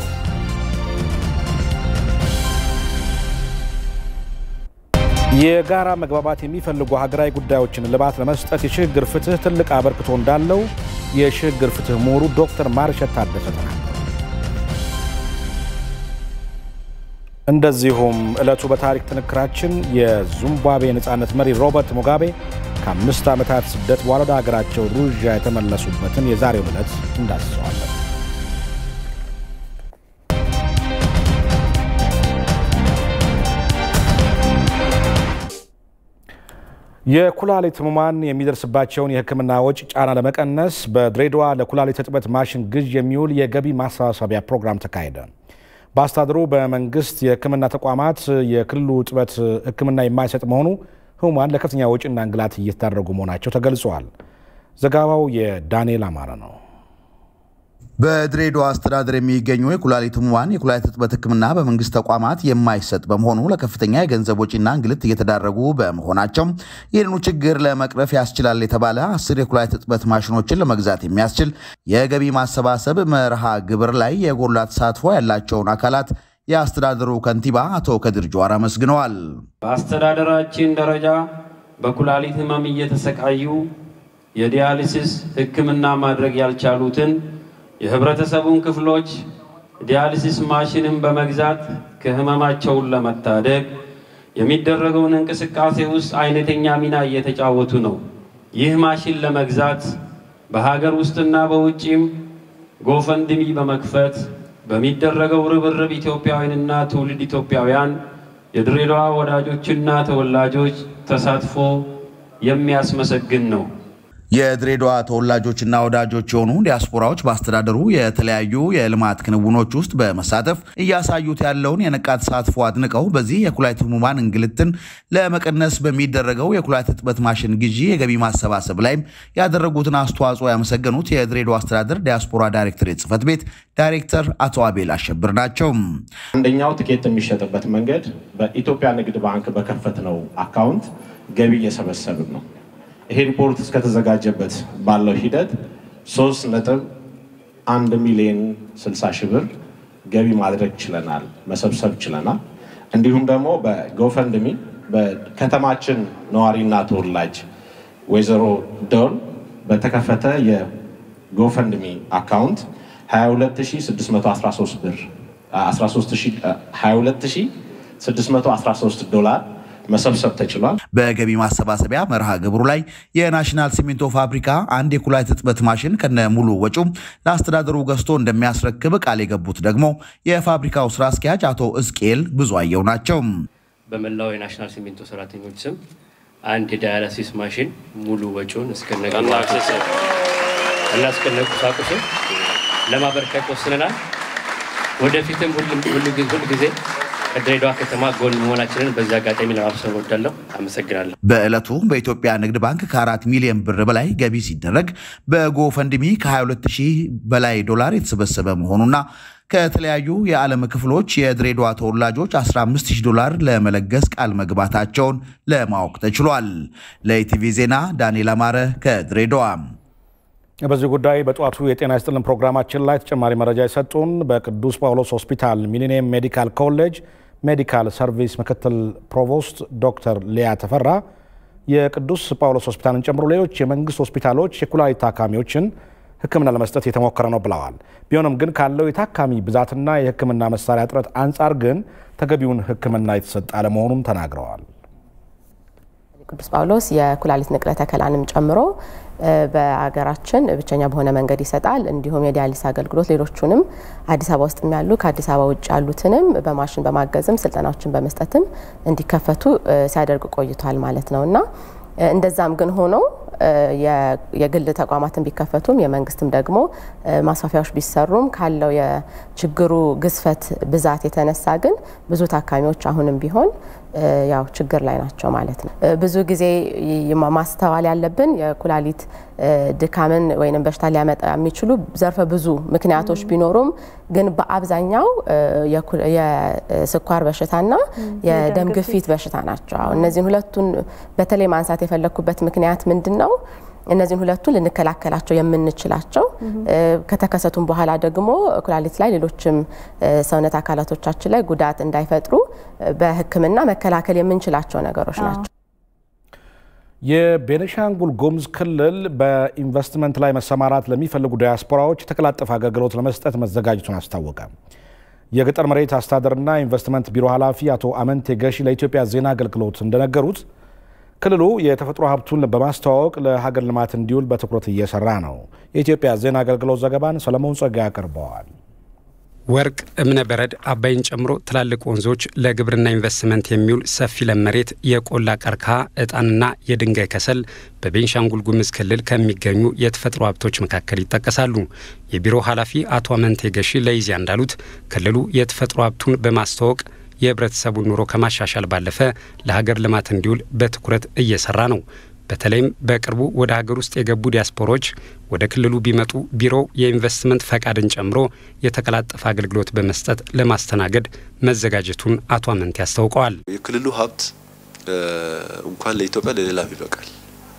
የጋራ መግባባት የሚፈልጉ ሀገራዊ ጉዳዮችን እልባት ለመስጠት የሽግግር ፍትህ ትልቅ አበርክቶ እንዳለው የሽግግር ፍትህ ምሁሩ ዶክተር ማርሸት ታደሰ ተናገሩ። እንደዚሁም ዕለቱ በታሪክ ጥንክራችን የዚምባብዌ የነፃነት መሪ ሮበርት ሙጋቤ ከአምስት ዓመታት ስደት በኋላ ወደ ሀገራቸው ሩዣ የተመለሱበትን የዛሬውን ዕለት እንዳስሰዋለን። የኩላሊት ህሙማን የሚደርስባቸውን የሕክምና ወጪ ጫና ለመቀነስ በድሬዳዋ ለኩላሊት እጥበት ማሽን ግዥ የሚውል የገቢ ማሰባሰቢያ ፕሮግራም ተካሄደ። በአስተዳደሩ በመንግስት የሕክምና ተቋማት የክልሉ እጥበት ሕክምና የማይሰጥ መሆኑ ህሙማን ለከፍተኛ ወጪና እንግላት እየተዳረጉ መሆናቸው ተገልጿል። ዘገባው የዳንኤል አማረ ነው። በድሬዳዋ አስተዳደር የሚገኙ የኩላሊት ህሙማን የኩላሊት እጥበት ህክምና በመንግስት ተቋማት የማይሰጥ በመሆኑ ለከፍተኛ የገንዘብ ወጪና እንግልት እየተዳረጉ በመሆናቸው ይህንኑ ችግር ለመቅረፍ ያስችላል የተባለ አስር የኩላሊት እጥበት ማሽኖችን ለመግዛት የሚያስችል የገቢ ማሰባሰብ መርሃ ግብር ላይ የጎላ ተሳትፎ ያላቸውን አካላት የአስተዳደሩ ከንቲባ አቶ ከድር ጀዋር አመስግነዋል። በአስተዳደራችን ደረጃ በኩላሊት ህመም እየተሰቃዩ የዲያሊሲስ ህክምና ማድረግ ያልቻሉትን የህብረተሰቡን ክፍሎች ዲያሊሲስ ማሽንን በመግዛት ከህመማቸውን ለመታደግ የሚደረገውን እንቅስቃሴ ውስጥ አይነተኛ ሚና እየተጫወቱ ነው። ይህ ማሽን ለመግዛት በሀገር ውስጥና በውጭም ጎፈንድሚ በመክፈት በሚደረገው ርብርብ ኢትዮጵያውያንና ትውልድ ኢትዮጵያውያን የድሬዳዋ ወዳጆችና ተወላጆች ተሳትፎ የሚያስመሰግን ነው። የድሬዳዋ ተወላጆችና ወዳጆች የሆኑ ዲያስፖራዎች በአስተዳደሩ የተለያዩ የልማት ክንውኖች ውስጥ በመሳተፍ እያሳዩት ያለውን የነቃ ተሳትፎ አድንቀው በዚህ የኩላሊት ህሙማን እንግልትን ለመቀነስ በሚደረገው የኩላሊት እጥበት ማሽን ግዢ የገቢ ማሰባሰብ ላይም ያደረጉትን አስተዋጽኦ ያመሰገኑት የድሬዳዋ አስተዳደር ዲያስፖራ ዳይሬክቶሬት ጽህፈት ቤት ዳይሬክተር አቶ አቤል አሸብር ናቸው። አንደኛው ትኬት የሚሸጥበት መንገድ በኢትዮጵያ ንግድ ባንክ በከፈትነው አካውንት ገቢ እየሰበሰብን ነው። ይሄ ሪፖርት እስከተዘጋጀበት ባለው ሂደት ሶስት ነጥብ አንድ ሚሊዮን ስልሳ ሺህ ብር ገቢ ማድረግ ችለናል፣ መሰብሰብ ችለናል። እንዲሁም ደግሞ በጎፈንድሚ በከተማችን ነዋሪና ተወላጅ ወይዘሮ ዶል በተከፈተ የጎፈንድሚ አካውንት 22613 ብር 22613 ዶላር መሰብሰብ ተችሏል። በገቢ ማሰባሰቢያ መርሃ ግብሩ ላይ የናሽናል ሲሚንቶ ፋብሪካ አንድ የኩላሊት እጥበት ማሽን ከነ ሙሉ ወጪው ለአስተዳደሩ ገዝቶ እንደሚያስረክብ ቃል የገቡት ደግሞ የፋብሪካው ስራ አስኪያጅ አቶ እዝቅኤል ብዙአየው ናቸው። በመላው የናሽናል ሲሚንቶ ሰራተኞች ስም አንድ የዳያላሲስ ማሽን ሙሉ ወጪውን እስከነ እና እስከነ ቁሳቁሱ ለማበርከት ወስነናል። ወደፊትም ሁል ጊዜ ከድሬዳዋ ከተማ ጎን መሆናችንን በዚህ አጋጣሚ ለማብሰር እወዳለሁ። አመሰግናለሁ። በዕለቱ በኢትዮጵያ ንግድ ባንክ ከአራት ሚሊዮን ብር በላይ ገቢ ሲደረግ በጎፈንድሚ ከ22 ሺህ በላይ ዶላር የተሰበሰበ መሆኑና ከተለያዩ የዓለም ክፍሎች የድሬዳዋ ተወላጆች 150 ዶላር ለመለገስ ቃል መግባታቸውን ለማወቅ ተችሏል። ለኢቲቪ ዜና ዳንኤል አማረ ከድሬዳዋ። በዚህ ጉዳይ በጠዋቱ የጤና ይስጥልን ፕሮግራማችን ላይ ተጨማሪ መረጃ የሰጡን በቅዱስ ጳውሎስ ሆስፒታል ሚሊኒየም ሜዲካል ኮሌጅ ሜዲካል ሰርቪስ ምክትል ፕሮቮስት ዶክተር ሊያ ተፈራ የቅዱስ ጳውሎስ ሆስፒታልን ጨምሮ ሌሎች የመንግስት ሆስፒታሎች የኩላሊት ታካሚዎችን ሕክምና ለመስጠት የተሞከረ ነው ብለዋል። ቢሆንም ግን ካለው የታካሚ ብዛትና የሕክምና መሳሪያ እጥረት አንጻር ግን ተገቢውን ሕክምና የተሰጠ አለመሆኑን ተናግረዋል። ቅዱስ ጳውሎስ የኩላሊት ንቅለ ተከላንም ጨምሮ በሀገራችን ብቸኛ በሆነ መንገድ ይሰጣል። እንዲሁም የዲያሊስ አገልግሎት ሌሎቹንም አዲስ አበባ ውስጥ ያሉ ከአዲስ አበባ ውጭ ያሉትንም በማሽን በማገዝም ስልጠናዎችን በመስጠትም እንዲከፈቱ ሲያደርግ ቆይቷል ማለት ነው እና እንደዛም ግን ሆኖ የግል ተቋማትን ቢከፈቱም የመንግስትም ደግሞ ማስፋፊያዎች ቢሰሩም ካለው የችግሩ ግዝፈት ብዛት የተነሳ ግን ብዙ ታካሚዎች አሁንም ቢሆን ያው ችግር ላይ ናቸው ማለት ነው። ብዙ ጊዜ ማስተዋል ያለብን የኩላሊት ድካምን ወይም በሽታ ሊያመጣ የሚችሉ ዘርፈ ብዙ ምክንያቶች ቢኖሩም ግን በአብዛኛው የስኳር በሽታና የደም ግፊት በሽታ ናቸው። እነዚህን ሁለቱን በተለይ ማንሳት የፈለግኩበት ምክንያት ምንድን ነው? እነዚህን ሁለቱን ልንከላከላቸው የምንችላቸው ከተከሰቱም በኋላ ደግሞ ኩላሊት ላይ ሌሎችም ሰውነት አካላቶቻችን ላይ ጉዳት እንዳይፈጥሩ በሕክምና መከላከል የምንችላቸው ነገሮች ናቸው። የቤኒሻንጉል ጉሙዝ ክልል በኢንቨስትመንት ላይ መሰማራት ለሚፈልጉ ዲያስፖራዎች የተቀላጠፈ አገልግሎት ለመስጠት መዘጋጀቱን አስታወቀ። የገጠር መሬት አስተዳደርና ኢንቨስትመንት ቢሮ ኃላፊ አቶ አመንቴ ገሺ ለኢትዮጵያ ዜና አገልግሎት እንደነገሩት ክልሉ የተፈጥሮ ሀብቱን በማስተዋወቅ ለሀገር ልማት እንዲውል በትኩረት እየሰራ ነው። የኢትዮጵያ ዜና አገልግሎት ዘገባን ሰለሞን ጸጋ ያቀርበዋል። ወርቅ፣ እብነ በረድ፣ አባይን ጨምሮ ትላልቅ ወንዞች፣ ለግብርና ኢንቨስትመንት የሚውል ሰፊ ለም መሬት፣ የቆላ ቀርከሃ፣ ዕጣንና የድንጋይ ከሰል በቤንሻንጉል ጉሙዝ ክልል ከሚገኙ የተፈጥሮ ሀብቶች መካከል ይጠቀሳሉ። የቢሮ ኃላፊ አቶ አመንቴ ገሺ ለኢዜአ እንዳሉት ክልሉ የተፈጥሮ ሀብቱን በማስተዋወቅ የህብረተሰቡን ኑሮ ከማሻሻል ባለፈ ለሀገር ልማት እንዲውል በትኩረት እየሰራ ነው። በተለይም በቅርቡ ወደ ሀገር ውስጥ የገቡ ዲያስፖሮች ወደ ክልሉ ቢመጡ ቢሮው የኢንቨስትመንት ፈቃድን ጨምሮ የተቀላጠፈ አገልግሎት በመስጠት ለማስተናገድ መዘጋጀቱን አቶ አመንቴ አስታውቀዋል። የክልሉ ሀብት እንኳን ለኢትዮጵያ ለሌላም ይበቃል።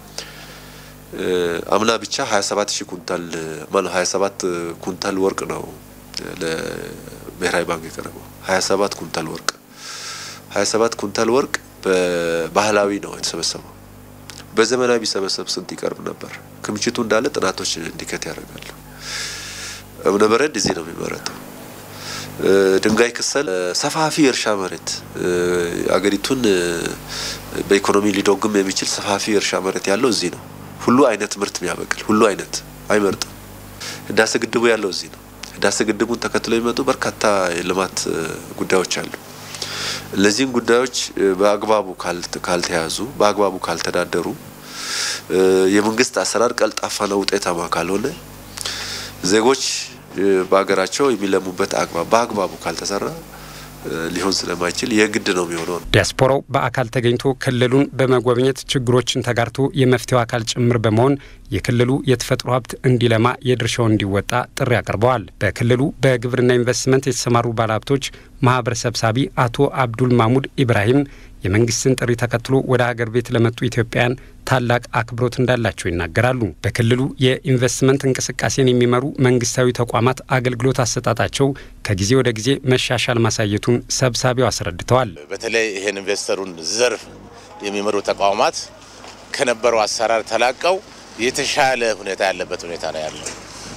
አምና ብቻ 27 ሺህ ኩንታል ማለት 27 ኩንታል ወርቅ ነው ለብሔራዊ ባንክ የቀረበው 27 ኩንታል ወርቅ 27 ኩንታል ወርቅ በባህላዊ ነው የተሰበሰበው። በዘመናዊ ቢሰበሰብ ስንት ይቀርብ ነበር? ክምችቱ እንዳለ ጥናቶች እንዲከት ያደርጋሉ። እብነ በረድ እዚህ ነው የሚመረተው። ድንጋይ ክሰል ሰፋፊ የእርሻ መሬት አገሪቱን በኢኮኖሚ ሊደጉም የሚችል ሰፋፊ የእርሻ መሬት ያለው እዚህ ነው። ሁሉ አይነት ምርት የሚያበቅል ሁሉ አይነት አይመርጥም። ህዳሴ ግድቡ ያለው እዚህ ነው። ህዳሴ ግድቡን ተከትሎ የሚመጡ በርካታ የልማት ጉዳዮች አሉ። እነዚህን ጉዳዮች በአግባቡ ካልተያዙ፣ በአግባቡ ካልተዳደሩ፣ የመንግስት አሰራር ቀልጣፋና ውጤታማ ካልሆነ ዜጎች በሀገራቸው የሚለሙበት አግባብ በአግባቡ ካልተሰራ ሊሆን ስለማይችል የግድ ነው የሚሆነው። ዲያስፖራው በአካል ተገኝቶ ክልሉን በመጎብኘት ችግሮችን ተጋርቶ የመፍትሄው አካል ጭምር በመሆን የክልሉ የተፈጥሮ ሀብት እንዲለማ የድርሻውን እንዲወጣ ጥሪ አቅርበዋል። በክልሉ በግብርና ኢንቨስትመንት የተሰማሩ ባለሀብቶች ማህበር ሰብሳቢ አቶ አብዱል ማሙድ ኢብራሂም የመንግስትን ጥሪ ተከትሎ ወደ ሀገር ቤት ለመጡ ኢትዮጵያውያን ታላቅ አክብሮት እንዳላቸው ይናገራሉ። በክልሉ የኢንቨስትመንት እንቅስቃሴን የሚመሩ መንግስታዊ ተቋማት አገልግሎት አሰጣጣቸው ከጊዜ ወደ ጊዜ መሻሻል ማሳየቱን ሰብሳቢው አስረድተዋል። በተለይ ይህን ኢንቨስተሩን ዘርፍ የሚመሩ ተቋማት ከነበረው አሰራር ተላቀው የተሻለ ሁኔታ ያለበት ሁኔታ ነው ያለው።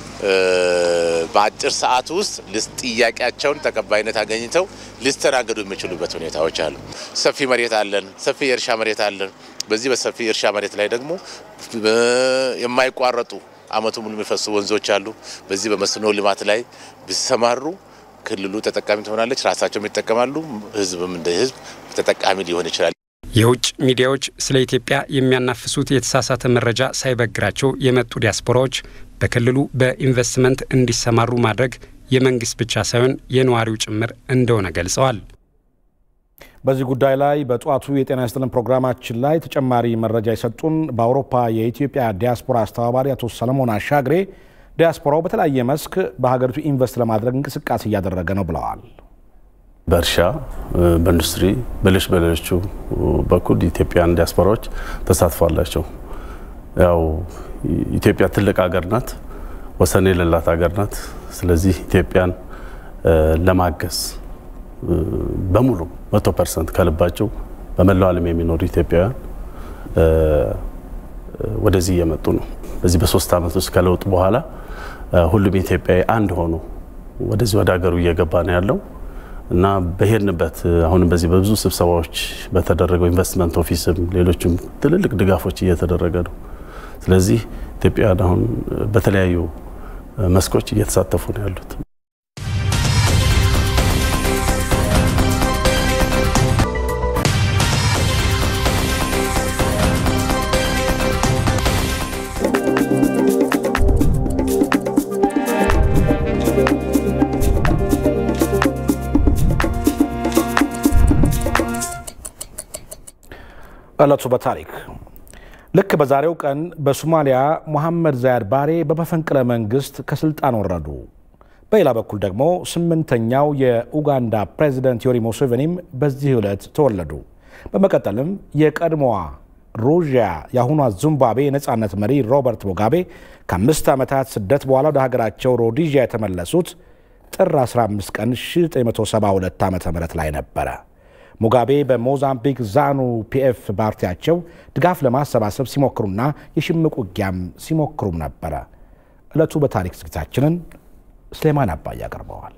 በአጭር ሰዓት ውስጥ ጥያቄያቸውን ተቀባይነት አገኝተው ሊስተናገዱ የሚችሉበት ሁኔታዎች አሉ። ሰፊ መሬት አለን፣ ሰፊ የእርሻ መሬት አለን። በዚህ በሰፊ የእርሻ መሬት ላይ ደግሞ የማይቋረጡ አመቱ ሙሉ የሚፈሱ ወንዞች አሉ። በዚህ በመስኖ ልማት ላይ ቢሰማሩ ክልሉ ተጠቃሚ ትሆናለች፣ ራሳቸውም ይጠቀማሉ፣ ህዝብም እንደ ህዝብ ተጠቃሚ ሊሆን ይችላል። የውጭ ሚዲያዎች ስለ ኢትዮጵያ የሚያናፍሱት የተሳሳተ መረጃ ሳይበግራቸው የመጡ ዲያስፖራዎች በክልሉ በኢንቨስትመንት እንዲሰማሩ ማድረግ የመንግስት ብቻ ሳይሆን የነዋሪው ጭምር እንደሆነ ገልጸዋል። በዚህ ጉዳይ ላይ በጠዋቱ የጤና ይስጥልን ፕሮግራማችን ላይ ተጨማሪ መረጃ የሰጡን በአውሮፓ የኢትዮጵያ ዲያስፖራ አስተባባሪ አቶ ሰለሞን አሻግሬ ዲያስፖራው በተለያየ መስክ በሀገሪቱ ኢንቨስት ለማድረግ እንቅስቃሴ እያደረገ ነው ብለዋል። በእርሻ፣ በኢንዱስትሪ፣ በሌሎች በሌሎቹ በኩል ኢትዮጵያን ዲያስፖራዎች ተሳትፎ አላቸው። ያው ኢትዮጵያ ትልቅ ሀገር ናት፣ ወሰን የሌላት ሀገር ናት። ስለዚህ ኢትዮጵያን ለማገዝ በሙሉ መቶ ፐርሰንት ከልባቸው በመላው ዓለም የሚኖሩ ኢትዮጵያውያን ወደዚህ እየመጡ ነው። በዚህ በሶስት ዓመት ውስጥ ከለውጥ በኋላ ሁሉም ኢትዮጵያዊ አንድ ሆኖ ወደዚህ ወደ ሀገሩ እየገባ ነው ያለው እና በሄድንበት አሁንም በዚህ በብዙ ስብሰባዎች በተደረገው ኢንቨስትመንት ኦፊስም ሌሎችም ትልልቅ ድጋፎች እየተደረገ ነው። ስለዚህ ኢትዮጵያውያን አሁን በተለያዩ መስኮች እየተሳተፉ ነው ያሉት። ዕለቱ በታሪክ ልክ በዛሬው ቀን በሶማሊያ ሙሐመድ ዛያድ ባሬ በመፈንቅለ መንግስት ከስልጣን ወረዱ። በሌላ በኩል ደግሞ ስምንተኛው የኡጋንዳ ፕሬዚደንት ዮሪ ሙሴቬኒም በዚህ ዕለት ተወለዱ። በመቀጠልም የቀድሞዋ ሮዥያ የአሁኗ ዚምባብዌ የነፃነት መሪ ሮበርት ሙጋቤ ከአምስት ዓመታት ስደት በኋላ ወደ ሀገራቸው ሮዲዥያ የተመለሱት ጥር 15 ቀን 1972 ዓ ም ላይ ነበረ። ሙጋቤ በሞዛምቢክ ዛኑ ፒኤፍ ፓርቲያቸው ድጋፍ ለማሰባሰብ ሲሞክሩና የሽምቅ ውጊያም ሲሞክሩም ነበረ። ዕለቱ በታሪክ ዝግጅታችንን ስሌማን አባይ ያቀርበዋል።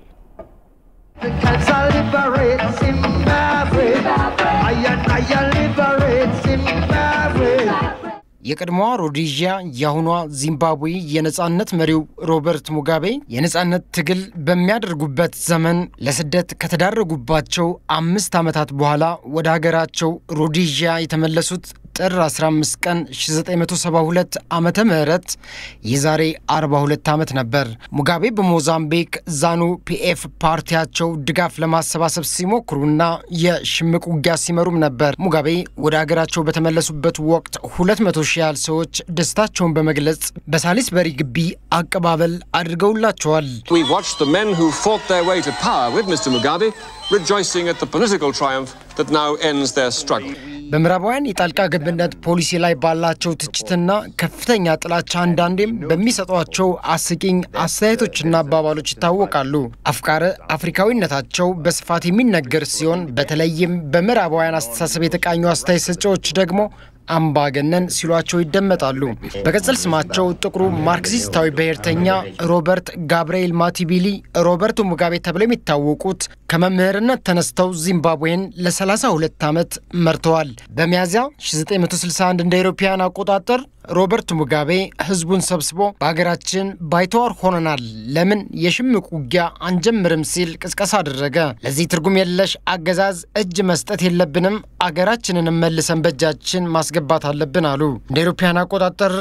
የቀድሞዋ ሮዴዥያ የአሁኗ ዚምባብዌ የነጻነት መሪው ሮበርት ሙጋቤ የነጻነት ትግል በሚያደርጉበት ዘመን ለስደት ከተዳረጉባቸው አምስት ዓመታት በኋላ ወደ ሀገራቸው ሮዴዥያ የተመለሱት ጥር 15 ቀን 1972 ዓመተ ምህረት የዛሬ 42 ዓመት ነበር። ሙጋቤ በሞዛምቢክ ዛኑ ፒኤፍ ፓርቲያቸው ድጋፍ ለማሰባሰብ ሲሞክሩና የሽምቅ ውጊያ ሲመሩም ነበር። ሙጋቤ ወደ ሀገራቸው በተመለሱበት ወቅት 200 ሺህ ያህል ሰዎች ደስታቸውን በመግለጽ በሳሊስበሪ ግቢ አቀባበል አድርገውላቸዋል። We watched the men who fought their way to power with Mr. Mugabe rejoicing at the political triumph that now ends their struggle. በምዕራባውያን የጣልቃ ገብነት ፖሊሲ ላይ ባላቸው ትችትና ከፍተኛ ጥላቻ አንዳንዴም በሚሰጧቸው አስቂኝ አስተያየቶችና አባባሎች ይታወቃሉ። አፍቃረ አፍሪካዊነታቸው በስፋት የሚነገር ሲሆን በተለይም በምዕራባውያን አስተሳሰብ የተቃኙ አስተያየት ሰጪዎች ደግሞ አምባገነን ሲሏቸው ይደመጣሉ። በቅጽል ስማቸው ጥቁሩ ማርክሲስታዊ ብሔርተኛ ሮበርት ጋብርኤል ማቲቢሊ ሮበርቶ ሙጋቤ ተብለው የሚታወቁት ከመምህርነት ተነስተው ዚምባብዌን ለ32 ዓመት መርተዋል። በሚያዝያ 1961 እንደ አውሮፓውያን አቆጣጠር ሮበርት ሙጋቤ ህዝቡን ሰብስቦ በሀገራችን ባይተዋር ሆነናል፣ ለምን የሽምቅ ውጊያ አንጀምርም ሲል ቅስቀሳ አደረገ። ለዚህ ትርጉም የለሽ አገዛዝ እጅ መስጠት የለብንም፣ አገራችንን መልሰን በእጃችን ማስገባት አለብን አሉ። እንደ አውሮፓውያን አቆጣጠር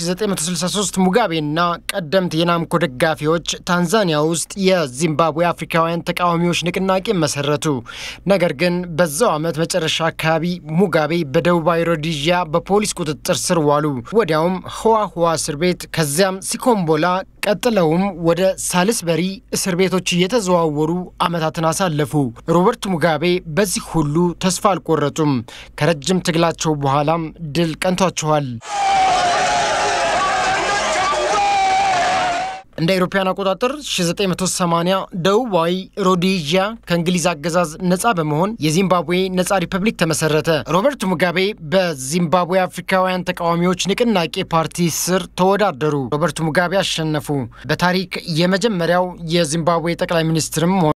በ1963 ሙጋቤና ቀደምት የናምኮ ደጋፊዎች ታንዛኒያ ውስጥ የዚምባብዌ አፍሪካውያን ተቃዋሚዎች ንቅናቄ መሰረቱ። ነገር ግን በዛው ዓመት መጨረሻ አካባቢ ሙጋቤ በደቡባዊ ሮዲዥያ በፖሊስ ቁጥጥር ስር ዋሉ። ወዲያውም ህዋ ህዋ እስር ቤት ከዚያም ሲኮምቦላ ቀጥለውም ወደ ሳልስበሪ እስር ቤቶች እየተዘዋወሩ ዓመታትን አሳለፉ። ሮበርት ሙጋቤ በዚህ ሁሉ ተስፋ አልቆረጡም። ከረጅም ትግላቸው በኋላም ድል ቀንቷቸዋል። እንደ አውሮፓውያን አቆጣጠር 1980 ደቡባዊ ሮዴዥያ ከእንግሊዝ አገዛዝ ነፃ በመሆን የዚምባብዌ ነፃ ሪፐብሊክ ተመሰረተ። ሮበርት ሙጋቤ በዚምባብዌ አፍሪካውያን ተቃዋሚዎች ንቅናቄ ፓርቲ ስር ተወዳደሩ። ሮበርት ሙጋቤ አሸነፉ። በታሪክ የመጀመሪያው የዚምባብዌ ጠቅላይ ሚኒስትርም